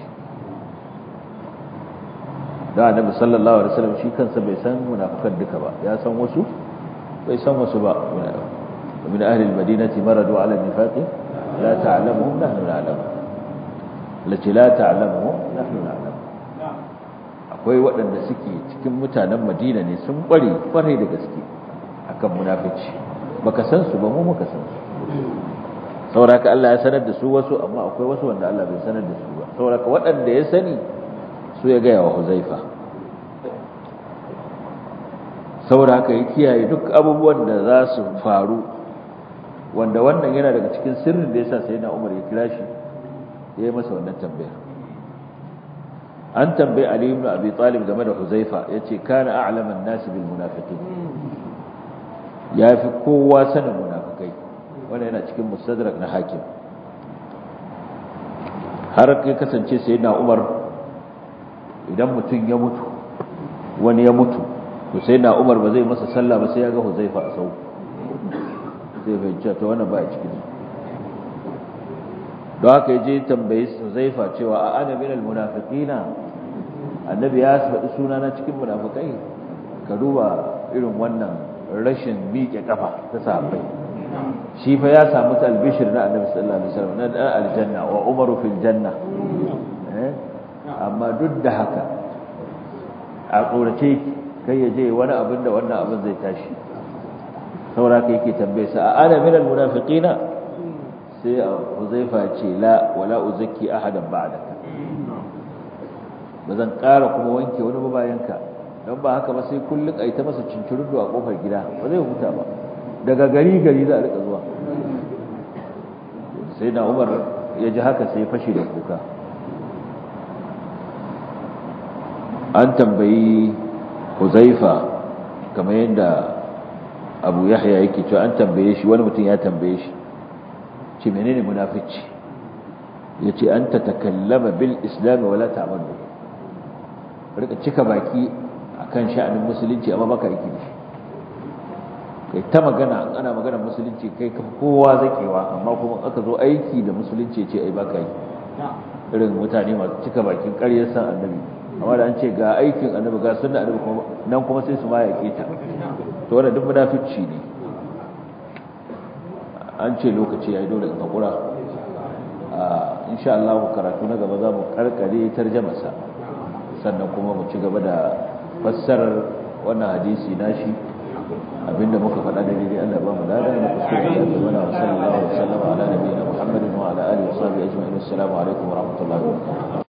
Speaker 2: da annabi sallallahu alaihi wasallam shi kansa bai san munafukan duka ba ya san wasu bai san wasu ba min ahli almadinati maradu ala nifaqi la ta'lamuhum nahnu na'lamu lati la ta'lamuhum nahnu na'lamu akwai waɗanda suke cikin mutanen Madina ne sun kware kware da gaske akan munafici baka san su ba mu muka san su saboda Allah ya sanar da su wasu amma akwai wasu wanda Allah bai sanar da su ba saboda waɗanda ya sani su ya gaya wa Huzaifa saboda haka ya kiyaye duk abubuwan da za su faru wanda wannan yana daga cikin sirrin da yasa sai na Umar ya kira shi ya yi masa wannan tambayar an tambayi Ali ibn Abi Talib game da Huzaifa yace kana a'laman nasi bil munafiqin yafi kowa sanin munafikai wannan yana cikin mustadrak na hakim har kai kasance sayyidina Umar idan mutum ya mutu wani ya mutu to sayyidina Umar ba zai masa sallah ba sai ya ga Huzaifa a sau zai fahimci to wannan ba a cikin don haka ya je tambayi Huzaifa cewa a ana minal munafiqina annabi ya faɗi sunana cikin munafikai ka duba irin wannan rashin miƙe kafa ta sahabbai shi fa ya samu talbishir na annabi sallallahu alaihi wasallam na dan aljanna wa umaru fil janna amma duk da haka a tsorace kai ya je wani abin da wannan abin zai tashi saboda kai yake tambaye sa a ana minal munafiqina sai Huzaifa ce la wala uzakki ahadan ba'daka bazan ƙara kuma wanke wani ba bayan ka don ba haka ba sai kullun ai ta masa cincirin a kofar gida ba zai huta ba daga gari gari za a rika zuwa sai na Umar ya ji haka sai fashe da kuka an tambayi Huzaifa kamar yadda Abu Yahya yake cewa an tambaye shi wani mutum ya tambaye shi ce menene munafici yace an ta takallama bil islam wala ta'malu rika cika baki akan sha'anin musulunci amma baka aiki da shi kai ta magana ana magana musulunci kai ka kowa zakewa amma kuma aka zo aiki da musulunci ce ai baka yi irin mutane masu cika bakin ƙaryar san annabi amma da an ce ga aikin annabi ga sunna annabi kuma nan kuma sai su ma yaƙe ta to wannan duk munafici ne an ce lokaci yayi dole in hakura a insha Allah karatu na gaba za mu karkare tarjamasa sannan kuma mu ci gaba da fassarar wannan hadisi nashi abinda muka faɗa da daidai Allah ba mu lada na kuskure da ta mana wa sallallahu alaihi wa sallam ala nabiyina Muhammadin wa ala alihi wa sahbihi ajma'in assalamu alaikum wa rahmatullahi wa barakatuh